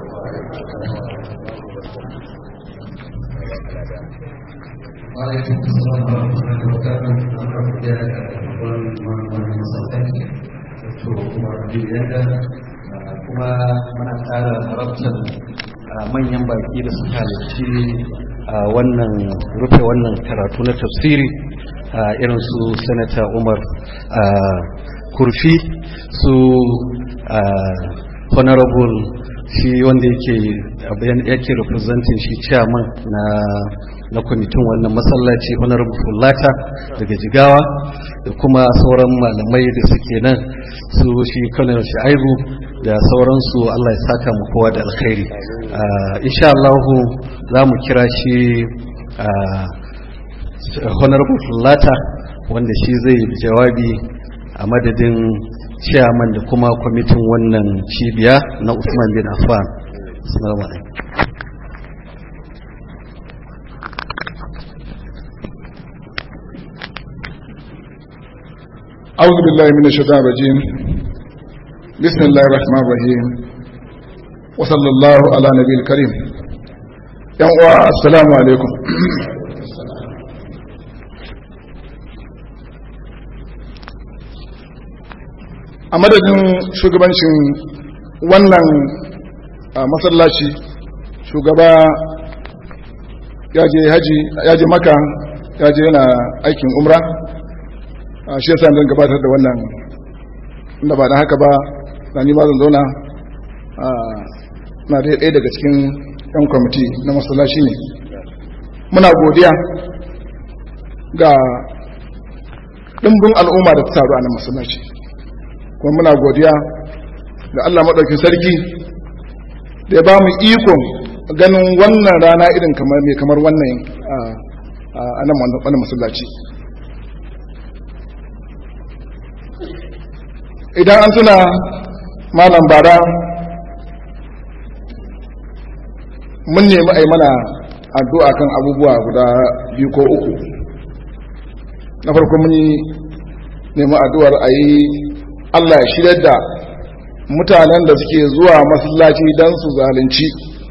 وعليكم السلام ورحمة الله وبركاته أنا رجال wannan sauƙaƙi to kuma yadda kuma muna ƙara harabtar manyan baki da suka halarci wannan rufe wannan karatu na tafsiri irin su sanata umar kurfi su honorable shi wanda yake yake representing shi chairman na na kwamitin wannan masallaci honorable fulata daga jigawa da kuma sauran malamai da suke nan su shi colonel sha'ibu da sauransu Allah ya saka mu kowa da alkhairi insha Allah za mu kira shi honorable fulata wanda shi zai jawabi a madadin chairman da kuma kwamitin wannan cibiya na Usman bin Affan assalamu alaikum أعوذ بالله من الشيطان الرجيم بسم الله الرحمن الرحيم وصلى الله على نبي الكريم يا السلام عليكم a madadin shugabancin wannan masallaci shugaba ya je haji ya je maka ya je yana aikin umra shi yasa zan gabatar da wannan inda ba da haka ba na ni ma zan zauna na da ɗaya daga cikin yan kwamiti na masallaci ne muna godiya ga ɗimbin al'umma da ta taru a nan masallaci kuma muna godiya ga Allah maɗaukin sarki da ya ba mu ikon ganin wannan rana irin kamar mai kamar wannan a nan wannan masallaci idan an tuna malam bara mun nemi a yi mana addu'a kan abubuwa guda biyu ko uku na farko mun yi nemi addu'ar a yi allah ya shirya da mutanen da suke zuwa masallaci don su zalunci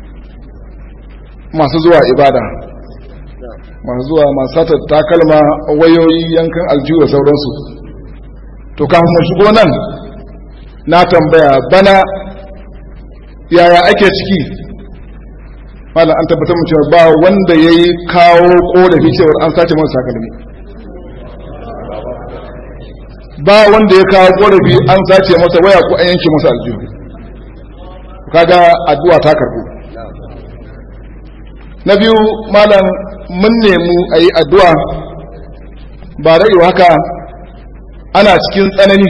masu zuwa ibada masu zuwa masu satar takalma wayoyi yankan aljihu da sauransu to kafin mu shigo nan na tambaya bana yaya ake ciki malam an tabbatar mu cewa ba wanda ya yi kawo korafi cewar an sace masa takalmi ba wanda ya kawo korafi an sace masa waya ko an yanke masa aljihu kaga addu'a ta karbu na biyu malam mun nemi a yi addu'a ba da haka ana cikin tsanani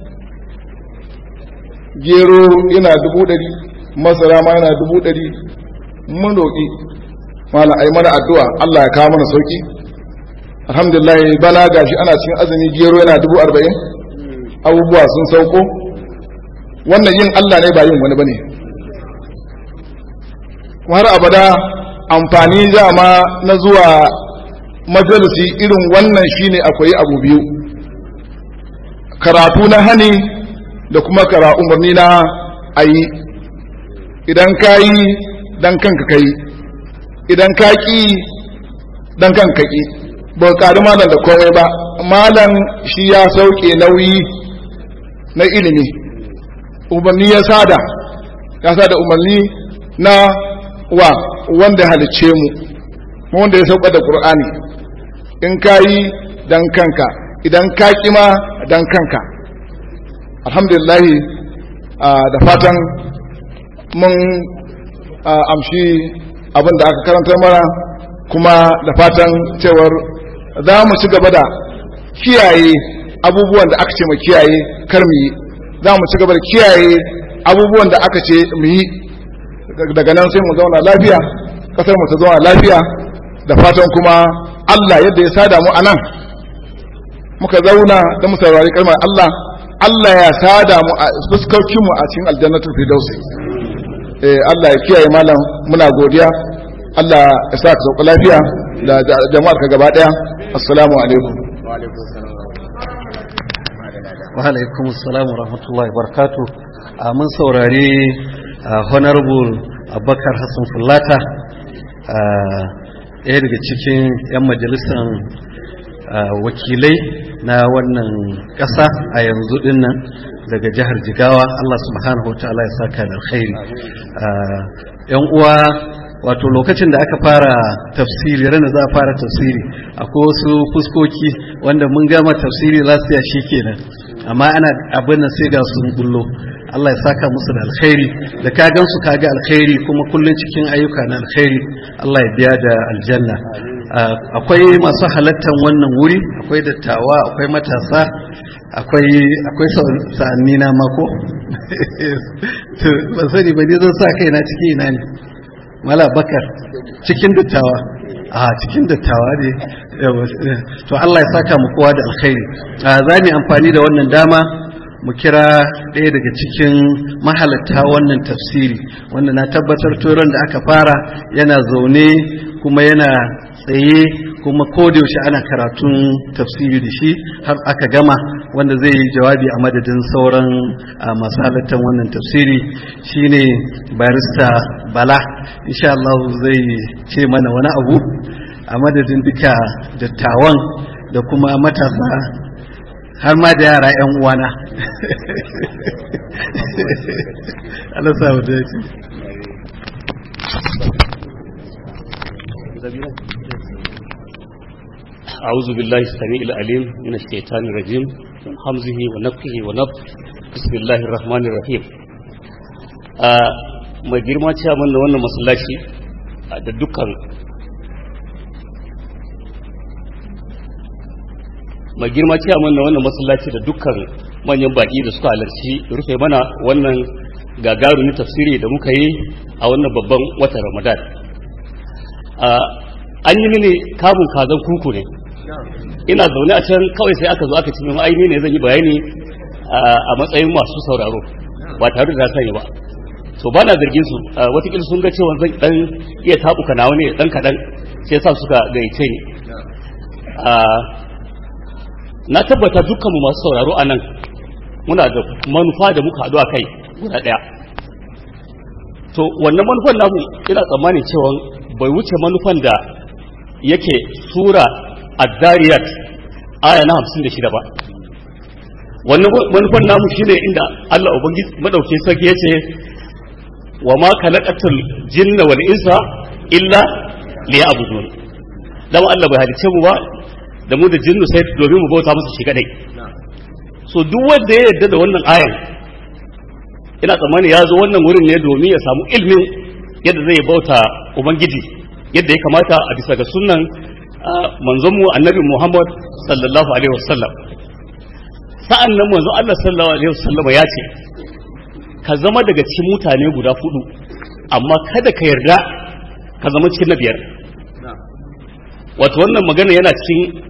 gero yana dubu ɗari masara ma yana dubu ɗari mun roƙi mana a yi mana addu'a Allah ya kawo mana sauƙi alhamdulillah bana gashi ana cikin azumi gero yana dubu arba'in abubuwa sun sauko wannan yin Allah ne ba yin wani ba ne har abada amfani dama na zuwa majalisi irin wannan shine akwai abu biyu karatu na hani da kuma kara umarni na a yi idan ka yi dan kanka ka yi idan ka ƙi dan kanka ƙi ba ƙari malam da komai ba malam shi ya sauke nauyi na ilimi umarni ya sada ya sada umarni na wa wanda halicce mu mu wanda ya sauka da qur'ani in ka yi dan kanka idan ka kima dan kanka alhamdulillah da fatan mun amshi abin da aka karanta mana kuma da fatan cewar za mu ci gaba da kiyaye abubuwan da aka ce mu kiyaye kar mu yi za mu ci gaba da kiyaye abubuwan da aka ce mu yi daga nan sai mu zauna lafiya kasar mu ta zauna lafiya da fatan kuma Allah yadda ya sada mu anan muka zauna da mu saurari kalmar Allah Allah ya sada mu a fuskokin mu a cikin aljannatul firdausi eh Allah ya kiyaye malam muna godiya Allah ya sa ka sauka lafiya da jama'ar ka gaba daya assalamu alaikum wa alaikum assalam wa rahmatullahi barakatuh a mun saurari honorable abubakar hassan fulata ɗaya daga cikin 'yan majalisar wakilai na wannan ƙasa a yanzu dinnan daga jihar jigawa Allah subhanahu wa ta'ala ya saka da alkhairi yan uwa wato lokacin da aka fara tafsiri ranar za a fara tafsiri akwai wasu fuskoki wanda mun gama tafsiri lafiya shi kenan amma ana abin nan sai ga sun bullo Allah ya saka musu da alkhairi da ka gansu ka ga alkhairi kuma kullun cikin ayyuka na alkhairi Allah ya biya da aljanna akwai masu halattan wannan wuri akwai dattawa akwai matasa akwai akwai sa'anni na mako to ban sani ba ne zan sa kaina ciki ina ne mala bakar cikin dattawa a cikin dattawa ne to Allah ya saka mu kowa da alkhairi za mu amfani da wannan dama mu kira ɗaya daga cikin mahalatta wannan tafsiri wanda na tabbatar turon da aka fara yana zaune kuma yana tsaye kuma yaushe ana karatun tafsiri da shi har aka gama wanda zai yi jawabi a madadin sauran masu halattar wannan tafsiri shine barista bala insha Allah zai ce mana wani abu a madadin duka dattawan da kuma matasa har ma da yara 'yan uwana Allah sa mu dace أعوذ بالله السميع العليم من الشيطان الرجيم من حمزه ونفخه ونفخ بسم الله الرحمن الرحيم mai girma cewa da wannan masallaci da dukkan mai girma cewa da wannan masallaci da dukkan manyan baki da suka halarci rufe mana wannan gagarumin tafsiri da muka yi a wannan babban watan ramadan an yi mini kamun kazan kuku ne ina zaune a can kawai sai aka zo aka ci mai aini ne zan yi bayani a matsayin masu sauraro ba tare da sani ba to ba na zargin su watakila sun ga cewa zan dan iya tabuka nawa ne dan kadan sai sa suka gaice ni na tabbata dukkan mu masu sauraro a nan muna da manufa da muka haɗu a kai guda ɗaya to wannan manufan namu ina tsammanin cewa bai wuce manufan da yake sura addariyat aya na hamsin da shida ba wannan manufan namu shine inda Allah ubangiji madauki sarki ya ce wa ma khalaqatul jinna wal insa illa liya'budun dan Allah bai halice mu ba da mu da jinnu sai domin mu bauta masa shi kadai so duk wanda ya yarda da wannan ayan ina tsammani ya zo wannan wurin ne domin ya samu ilmin yadda zai bauta ubangiji yadda ya kamata a bisa ga sunnan manzonmu annabi Muhammad sallallahu alaihi wasallam sa'an nan manzon Allah sallallahu alaihi wasallam ya ce ka zama daga cikin mutane guda hudu amma kada ka yarda ka zama cikin na biyar wato wannan magana yana cikin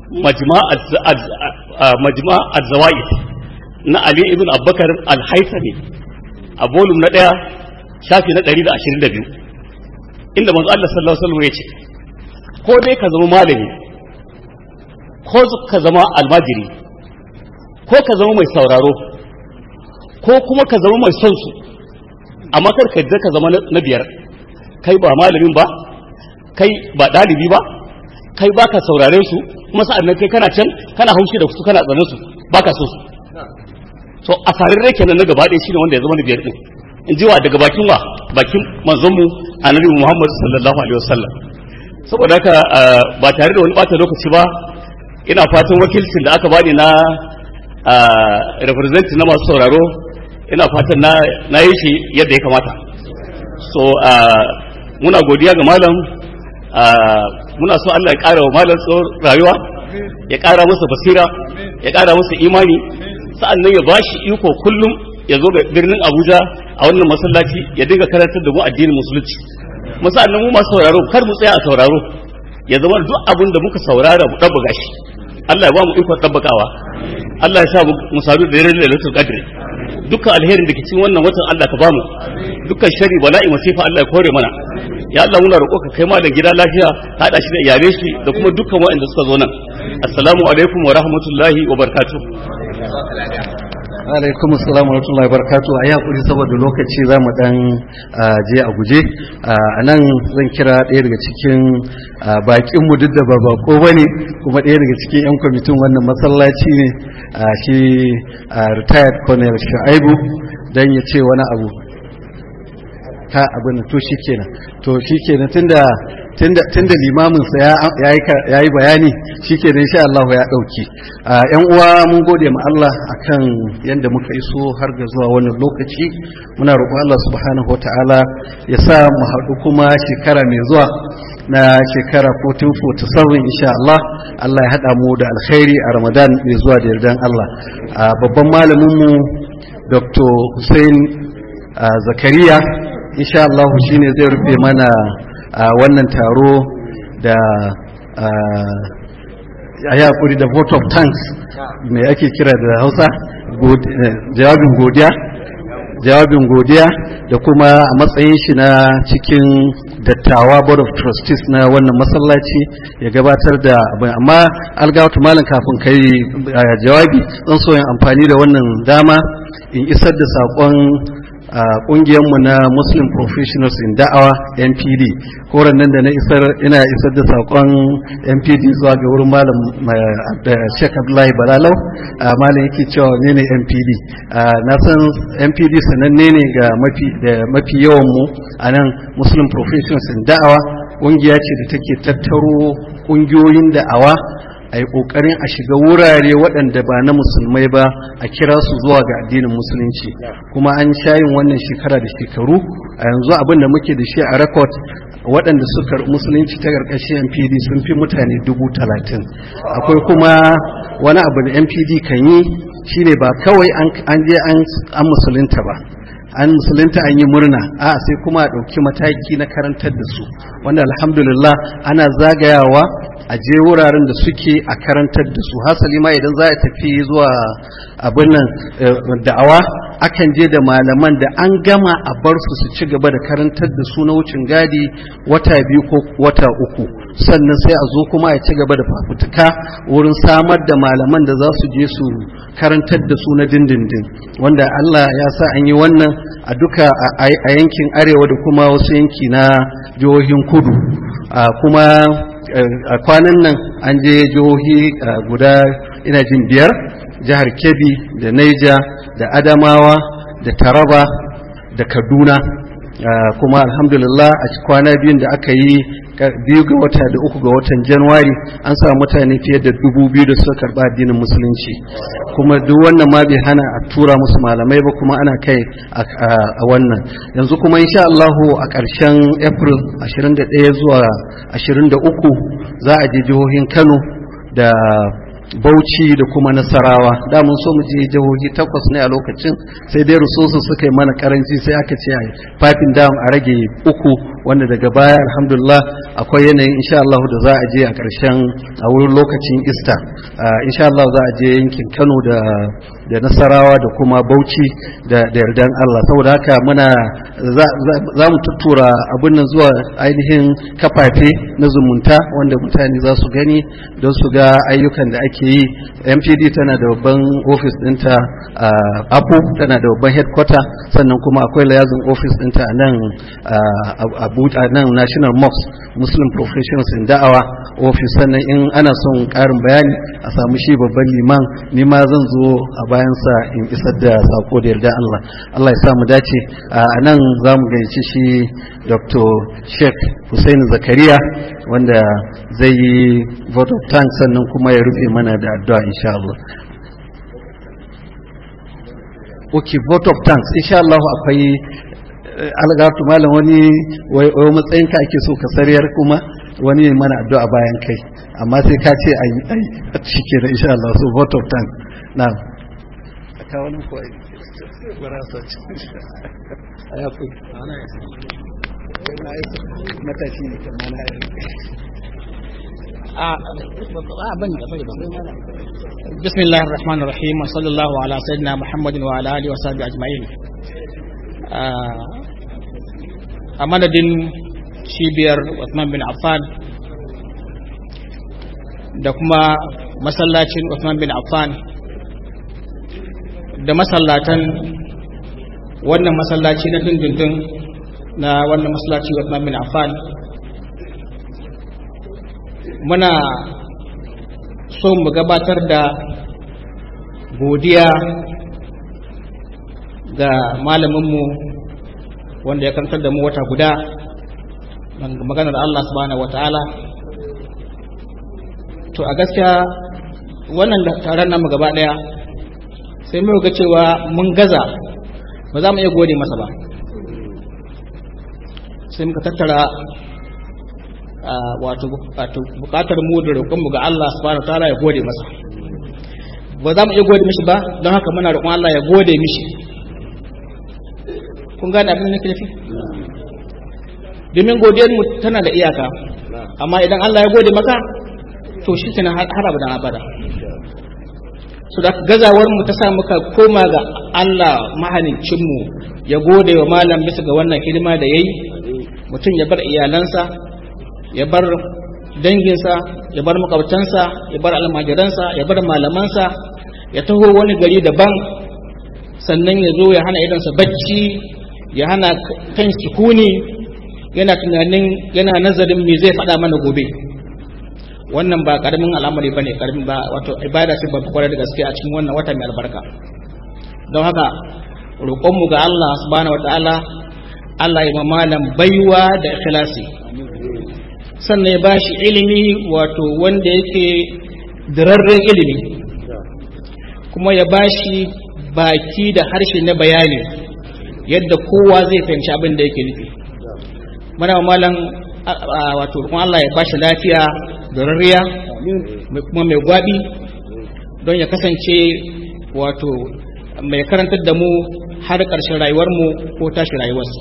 majma az-zawaid na Ali ibn Abubakar al-Haythami a volume na daya shafi na 122 inda manzo Allah sallallahu alaihi wasallam ya ce ko dai ka zama malami ko ka zama almajiri ko ka zama mai sauraro ko kuma ka zama mai son su amma kar ka ka zama na biyar kai ba malamin ba kai ba ɗalibi ba kai ba ka sauraren su kuma sa'annan kai kana can kana haushi da su kana tsane su ba ka so su so a sararre kenan na gaba ɗaya shine wanda ya zama na biyar din in ji wa daga bakin wa bakin manzonmu annabi Muhammad sallallahu alaihi wasallam saboda haka ah, ba tare da wani bata lokaci ba ina fatan wakilcin da aka bani na ah, representative na masu sauraro ina fatan na na yi shi yadda ya kamata so ah, muna godiya ga malam ah, muna so Allah ya ƙara wa malam tsawon rayuwa ya ƙara masa basira ya ƙara masa imani sa'annan ya bashi iko kullum ya zo ga birnin Abuja a wannan masallaci ya dinga karantar da mu addinin musulunci mu sa'annan mu masu sauraro kar mu tsaya a sauraro ya zama duk abin da muka saurara mu ɗabbaga shi Allah ya ba mu ikon ɗabbakawa Allah ya sa mu mu sadu da daren lailatul qadr dukkan alherin da ke cikin wannan watan Allah ka bamu dukkan shari bala'i masifa Allah ya kore mana ya Allah muna roƙo ka kai malam gida lafiya ka hada shi da iyalai shi da kuma dukkan waɗanda suka zo nan assalamu alaikum wa rahmatullahi wa barakatuh alaikum assalamu warahmatullahi wabarakatuh a yakuri saboda lokaci za mu dan ah, je a guje a nan zan kira ɗaya daga cikin bakin mu duk da ba bako bane kuma ɗaya daga cikin yan kwamitin wannan masallaci ne ah, shi ah, retired colonel Shu'aibu dan ya ce wani abu ka abin to shikenan to shikenan tunda tunda tunda limamin sa ya yayi bayani shikenan insha Allah ya dauki yan uwa mun gode ma Allah akan yanda muka iso har ga zuwa wannan lokaci muna roƙon Allah subhanahu wataala ya sa mu haɗu kuma shekara mai zuwa na shekara 1447 insha Allah Allah ya haɗa mu da alkhairi a Ramadan mai zuwa da yardan Allah babban malamin mu Dr. Hussein Zakariya insha Allah shine zai rufe mana wannan taro da a yakuri da vote of thanks mai ake kira da hausa jawabin godiya jawabin godiya da kuma a matsayin shi na cikin dattawa board of trustees na wannan masallaci ya gabatar da abin amma algawatu malam kafin kai jawabi zan so yin amfani da wannan dama in isar da saƙon a kungiyarmu na muslim professionals in da'awa npd koran nan da na isar ina isar da sakon npd zuwa ga wurin malam da sheikh abdullahi balalau malam yake cewa ne ne npd na san npd sananne ne ga mafi da mafi yawan mu a nan muslim professionals in da'awa kungiya ce da take tattaro kungiyoyin da'awa a yi ƙoƙarin a shiga wurare waɗanda ba na musulmai ba a kira su zuwa ga addinin musulunci kuma an shayin wannan shekara da shekaru a yanzu abin da muke da shi a rekod waɗanda suka musulunci ta ƙarƙashin npd sun fi mutane dubu talatin akwai kuma wani abu da npd kan yi shine ba kawai an je an musulunta ba an musulunta an yi murna a sai kuma a ɗauki mataki na karantar da su wanda alhamdulillah ana zagayawa a je wuraren da suke a karantar da su hasali ma idan za a tafi zuwa abin nan da'awa akan je da malaman da an gama a bar su su ci gaba da karantar da su na wucin gadi wata biyu ko wata uku sannan sai a zo kuma a ci gaba da fafutuka wurin samar da malaman da za su je su karantar da su na dindindin wanda Allah ya sa an yi wannan a duka a yankin arewa da kuma wasu yanki na jihohin kudu kuma a kwanan nan an je jihohi guda ina jin biyar jihar kebbi da naija da adamawa da taraba da kaduna kuma alhamdulillah a kwana biyun da aka yi biyu ga wata da uku ga watan januwari an samu mutane fiye da dubu biyu da suka karba addinin musulunci kuma duk wannan ma bai hana a tura musu malamai ba kuma ana kai a wannan yanzu kuma insha Allahu a ƙarshen april 21 zuwa 23 za a je jihohin kano da bauchi da kuma nasarawa da mun so mu je jihohi takwas ne a lokacin sai dai rusosu suka yi mana karanci sai aka ce fafin dam a rage uku wanda daga baya alhamdulillah akwai yanayin insha Allah da za a je a ƙarshen a wurin lokacin Easter insha Allah za a je yankin Kano da da Nasarawa da kuma Bauchi da da yardan Allah saboda haka muna za mu tuttura abin nan zuwa ainihin kafafe na zumunta wanda mutane za su gani don su ga ayyukan da ake yi MPD tana da babban office ɗinta a Apo tana da babban headquarter sannan kuma akwai layazin office ɗinta a nan Abuja nan National Mosque Muslim Professionals in Da'awa office sannan in ana son ƙarin bayani a samu shi babban liman ni ma zan zo a bayansa in isar da sako da yarda Allah Allah ya samu dace a nan za mu gaici shi Dr. Sheikh Hussein Zakariya wanda zai yi vote of thanks sannan kuma ya rufe mana da addu'a insha Allah okay vote of thanks insha Allah akwai algatu malam wani wai matsayin ka ake so ka sariyar kuma wani mana addu'a bayan kai amma sai ka ce ayi ayi shike da insha Allah so vote of thanks na ka wani ko ai bara sa ci aya ku ana matashi ne kamar na بسم الله الرحمن الرحيم وصلى الله على سيدنا محمد وعلى اله وصحبه اجمعين a madadin cibiyar Uthman bin Affan da kuma masallacin Uthman bin Affan da masallatan wannan masallaci na dindindin na wannan masallaci Uthman bin Affan muna so mu gabatar da godiya ga malaminmu wanda ya karantar da mu wata guda maganar Allah subhanahu wata'ala to a gaskiya wannan taron namu gaba daya sai mu ga cewa mun gaza ba za mu iya gode masa ba sai muka tattara wato bukatar mu da roƙon mu ga Allah subhanahu wata'ala ya gode masa ba za mu iya gode mishi ba don haka muna roƙon Allah ya gode mishi kun gane abin da nake nufi domin godiyar mu tana da iyaka amma idan Allah ya gode maka to shi kenan har abadan abada so da gazawar mu ta sa muka koma ga Allah mahaliccin mu ya gode wa malam bisa ga wannan hidima da yayi mutum ya bar iyalansa ya bar danginsa ya bar makwabtansa ya bar almajiransa ya bar malamansa ya taho wani gari daban sannan ya zo ya hana idansa bacci ya hana kan sukuni yana tunanin yana nazarin me zai faɗa mana gobe wannan ba karamin al'amari bane karamin ba wato ibada ce babba kwarai da gaske a cikin wannan wata mai albarka don haka roƙonmu ga Allah subhanahu wataala Allah ya malam baiwa da ikhlasi sannan ya bashi ilimi wato wanda yake dirarren ilimi kuma ya bashi baki da harshe na bayani yadda kowa zai fahimci abin da yake nufi mana malam wato kuma Allah ya bashi lafiya da rariya kuma mai gwabi don ya kasance wato mai karantar da mu har ƙarshen rayuwarmu ko tashi rayuwarsu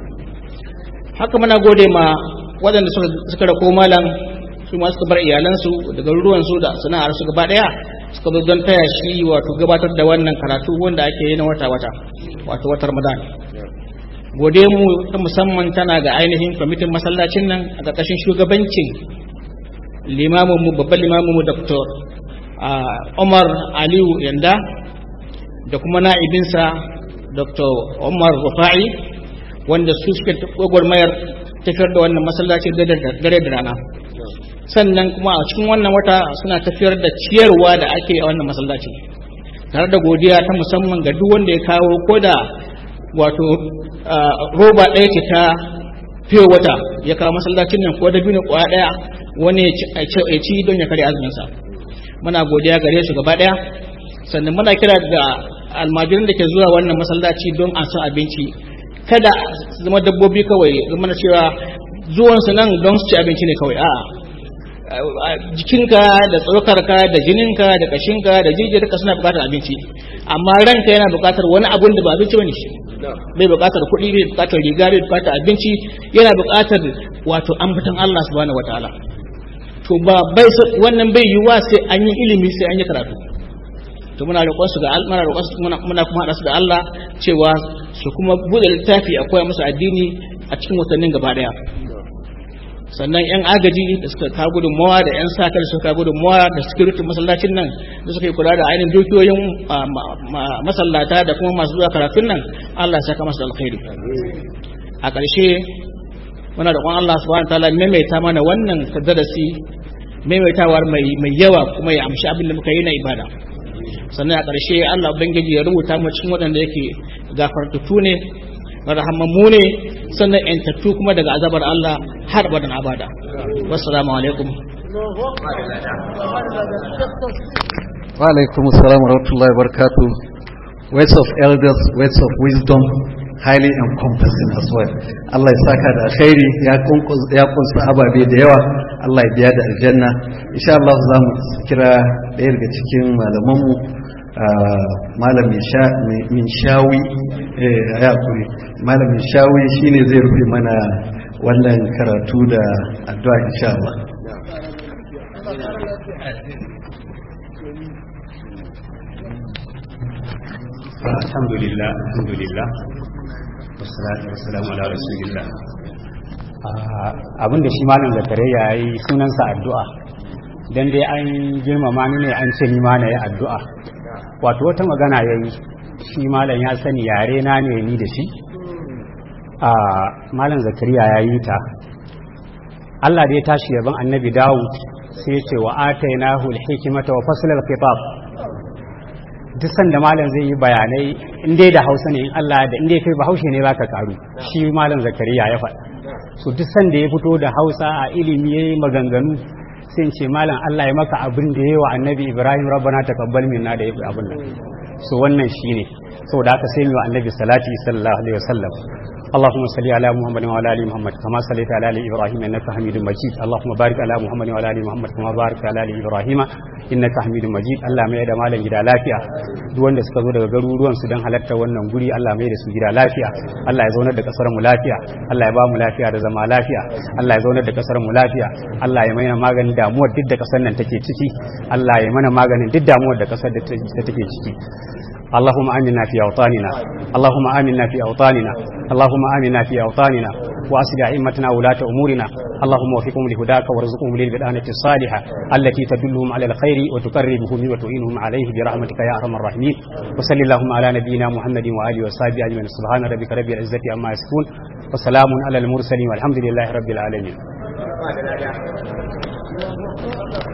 haka muna gode ma waɗanda suka rako malam su ma suka bar iyalansu da garuruwansu da sana'ar su gaba ɗaya suka zo don taya shi wato gabatar da wannan karatu wanda ake yi na wata-wata wato wata ramadan gode mu ta musamman tana ga ainihin kwamitin masallacin nan a ƙarƙashin shugabancin limaminmu babban limaminmu dr umar aliyu yanda da kuma na'ibinsa dr umar rufa'i wanda su suke gwagwarmayar tafiyar da wannan masallaci dare da rana sannan kuma a cikin wannan wata suna tafiyar da ciyarwa da ake a wannan masallaci tare da godiya ta musamman ga duk wanda ya kawo ko da wato roba ɗaya ce ta fiye wata ya kawo masallacin nan ko da biyu ne kwaya ɗaya wani ya ci don ya kare azuminsa muna godiya gare su gaba ɗaya sannan muna kira ga almajirin da ke zuwa wannan masallaci don an san abinci kada su zama dabbobi kawai zama na cewa zuwansu nan don su ci abinci ne kawai a'a jikinka da tsokarka da jininka da kashinka da jijiyarka suna bukatar abinci amma ranka yana bukatar wani abun da ba abinci bane shi bai bukatar kuɗi bai bukatar riga bai bukatar abinci yana bukatar wato ambaton Allah subhanahu wataala to ba bai wannan bai yiwuwa sai an yi ilimi sai an yi karatu to muna roƙon su ga muna roƙon su muna kuma haɗa su da Allah cewa su kuma buɗe littafi a koya musu addini a cikin watannin gaba ɗaya sannan yan agaji da suka kawo gudunmawa da yan sa da suka kawo gudunmawa da security masallacin nan da suka yi kula da ainihin dukiyoyin masallata da kuma masu zuwa karatun nan Allah ya saka masu alkhairi a ƙarshe muna roƙon Allah subhanahu wataala maimaita mana wannan darasi maimaitawar mai mai yawa kuma ya amshi abin da muka yi na ibada sannan a ƙarshe Allah ubangiji ya rubuta mu cikin waɗanda yake gafartattu ne rahamammu ne sannan yantattu kuma daga azabar Allah har abadan abada wassalamu alaikum wa alaikum assalam wa rahmatullahi wa barakatuh words of elders words of wisdom highly encompassing as well Allah ya saka da alkhairi ya kunkus- ya kunsa ababe da yawa Allah ya biya da aljanna insha Allah za mu kira ɗaya daga cikin malamanmu ah, malam Misha- min shawi eh ya kuri malam min shawi shine zai rufe mana wannan karatu da addu'a insha Allah alhamdulillah alhamdulillah wassalatu wassalamu ala rasulillah Ah, abinda shi malam zakare ya yi sunansa addu'a dan dai an girmama ni ne an ce ni ma na yi addu'a wato wata magana ya yi shi malam ya sani yare na ne ni da shi a malam zakariya ya yi ta Allah da ya tashi yaban annabi Dawud sai ya ce wa atainahu al-hikmata wa fasl al-khitab duk sanda malam zai yi bayanai in dai da Hausa ne in Allah da in dai kai Bahaushe ne baka karu shi malam zakariya ya faɗa so duk sanda ya fito da Hausa a ilimi yayi maganganu sai in ce malam Allah ya maka abin da yayi wa annabi Ibrahim rabbana taqabbal minna da yayi abin nan so wannan shine saboda haka sai mu wa annabi salati sallallahu alaihi wasallam اللهم صل على محمد وعلى ال محمد كما صليت على ال ابراهيم انك حميد مجيد اللهم بارك على محمد وعلى ال محمد كما باركت على ال ابراهيم انك حميد مجيد Allah mai da malam gida lafiya duk wanda suka zo daga garuruwan su dan halarta wannan guri Allah mai da su gida lafiya Allah ya zaunar da kasar mu lafiya Allah ya ba mu lafiya da zama lafiya Allah ya zaunar da kasar mu lafiya Allah ya maina maganin damuwar duk da kasar nan take ciki Allah ya mana maganin duk damuwar da kasar da take ciki اللهم آمنا في أوطاننا اللهم آمنا في أوطاننا اللهم آمنا في أوطاننا وأسل أئمتنا ولاة أمورنا اللهم وفقهم لهداك وارزقهم للبدانة الصالحة التي تدلهم على الخير وتقربهم وتعينهم عليه برحمتك يا أرحم الراحمين وصل اللهم على نبينا محمد وآله وصحبه أجمعين سبحان ربك رب العزة عما يصفون وسلام على المرسلين والحمد لله رب العالمين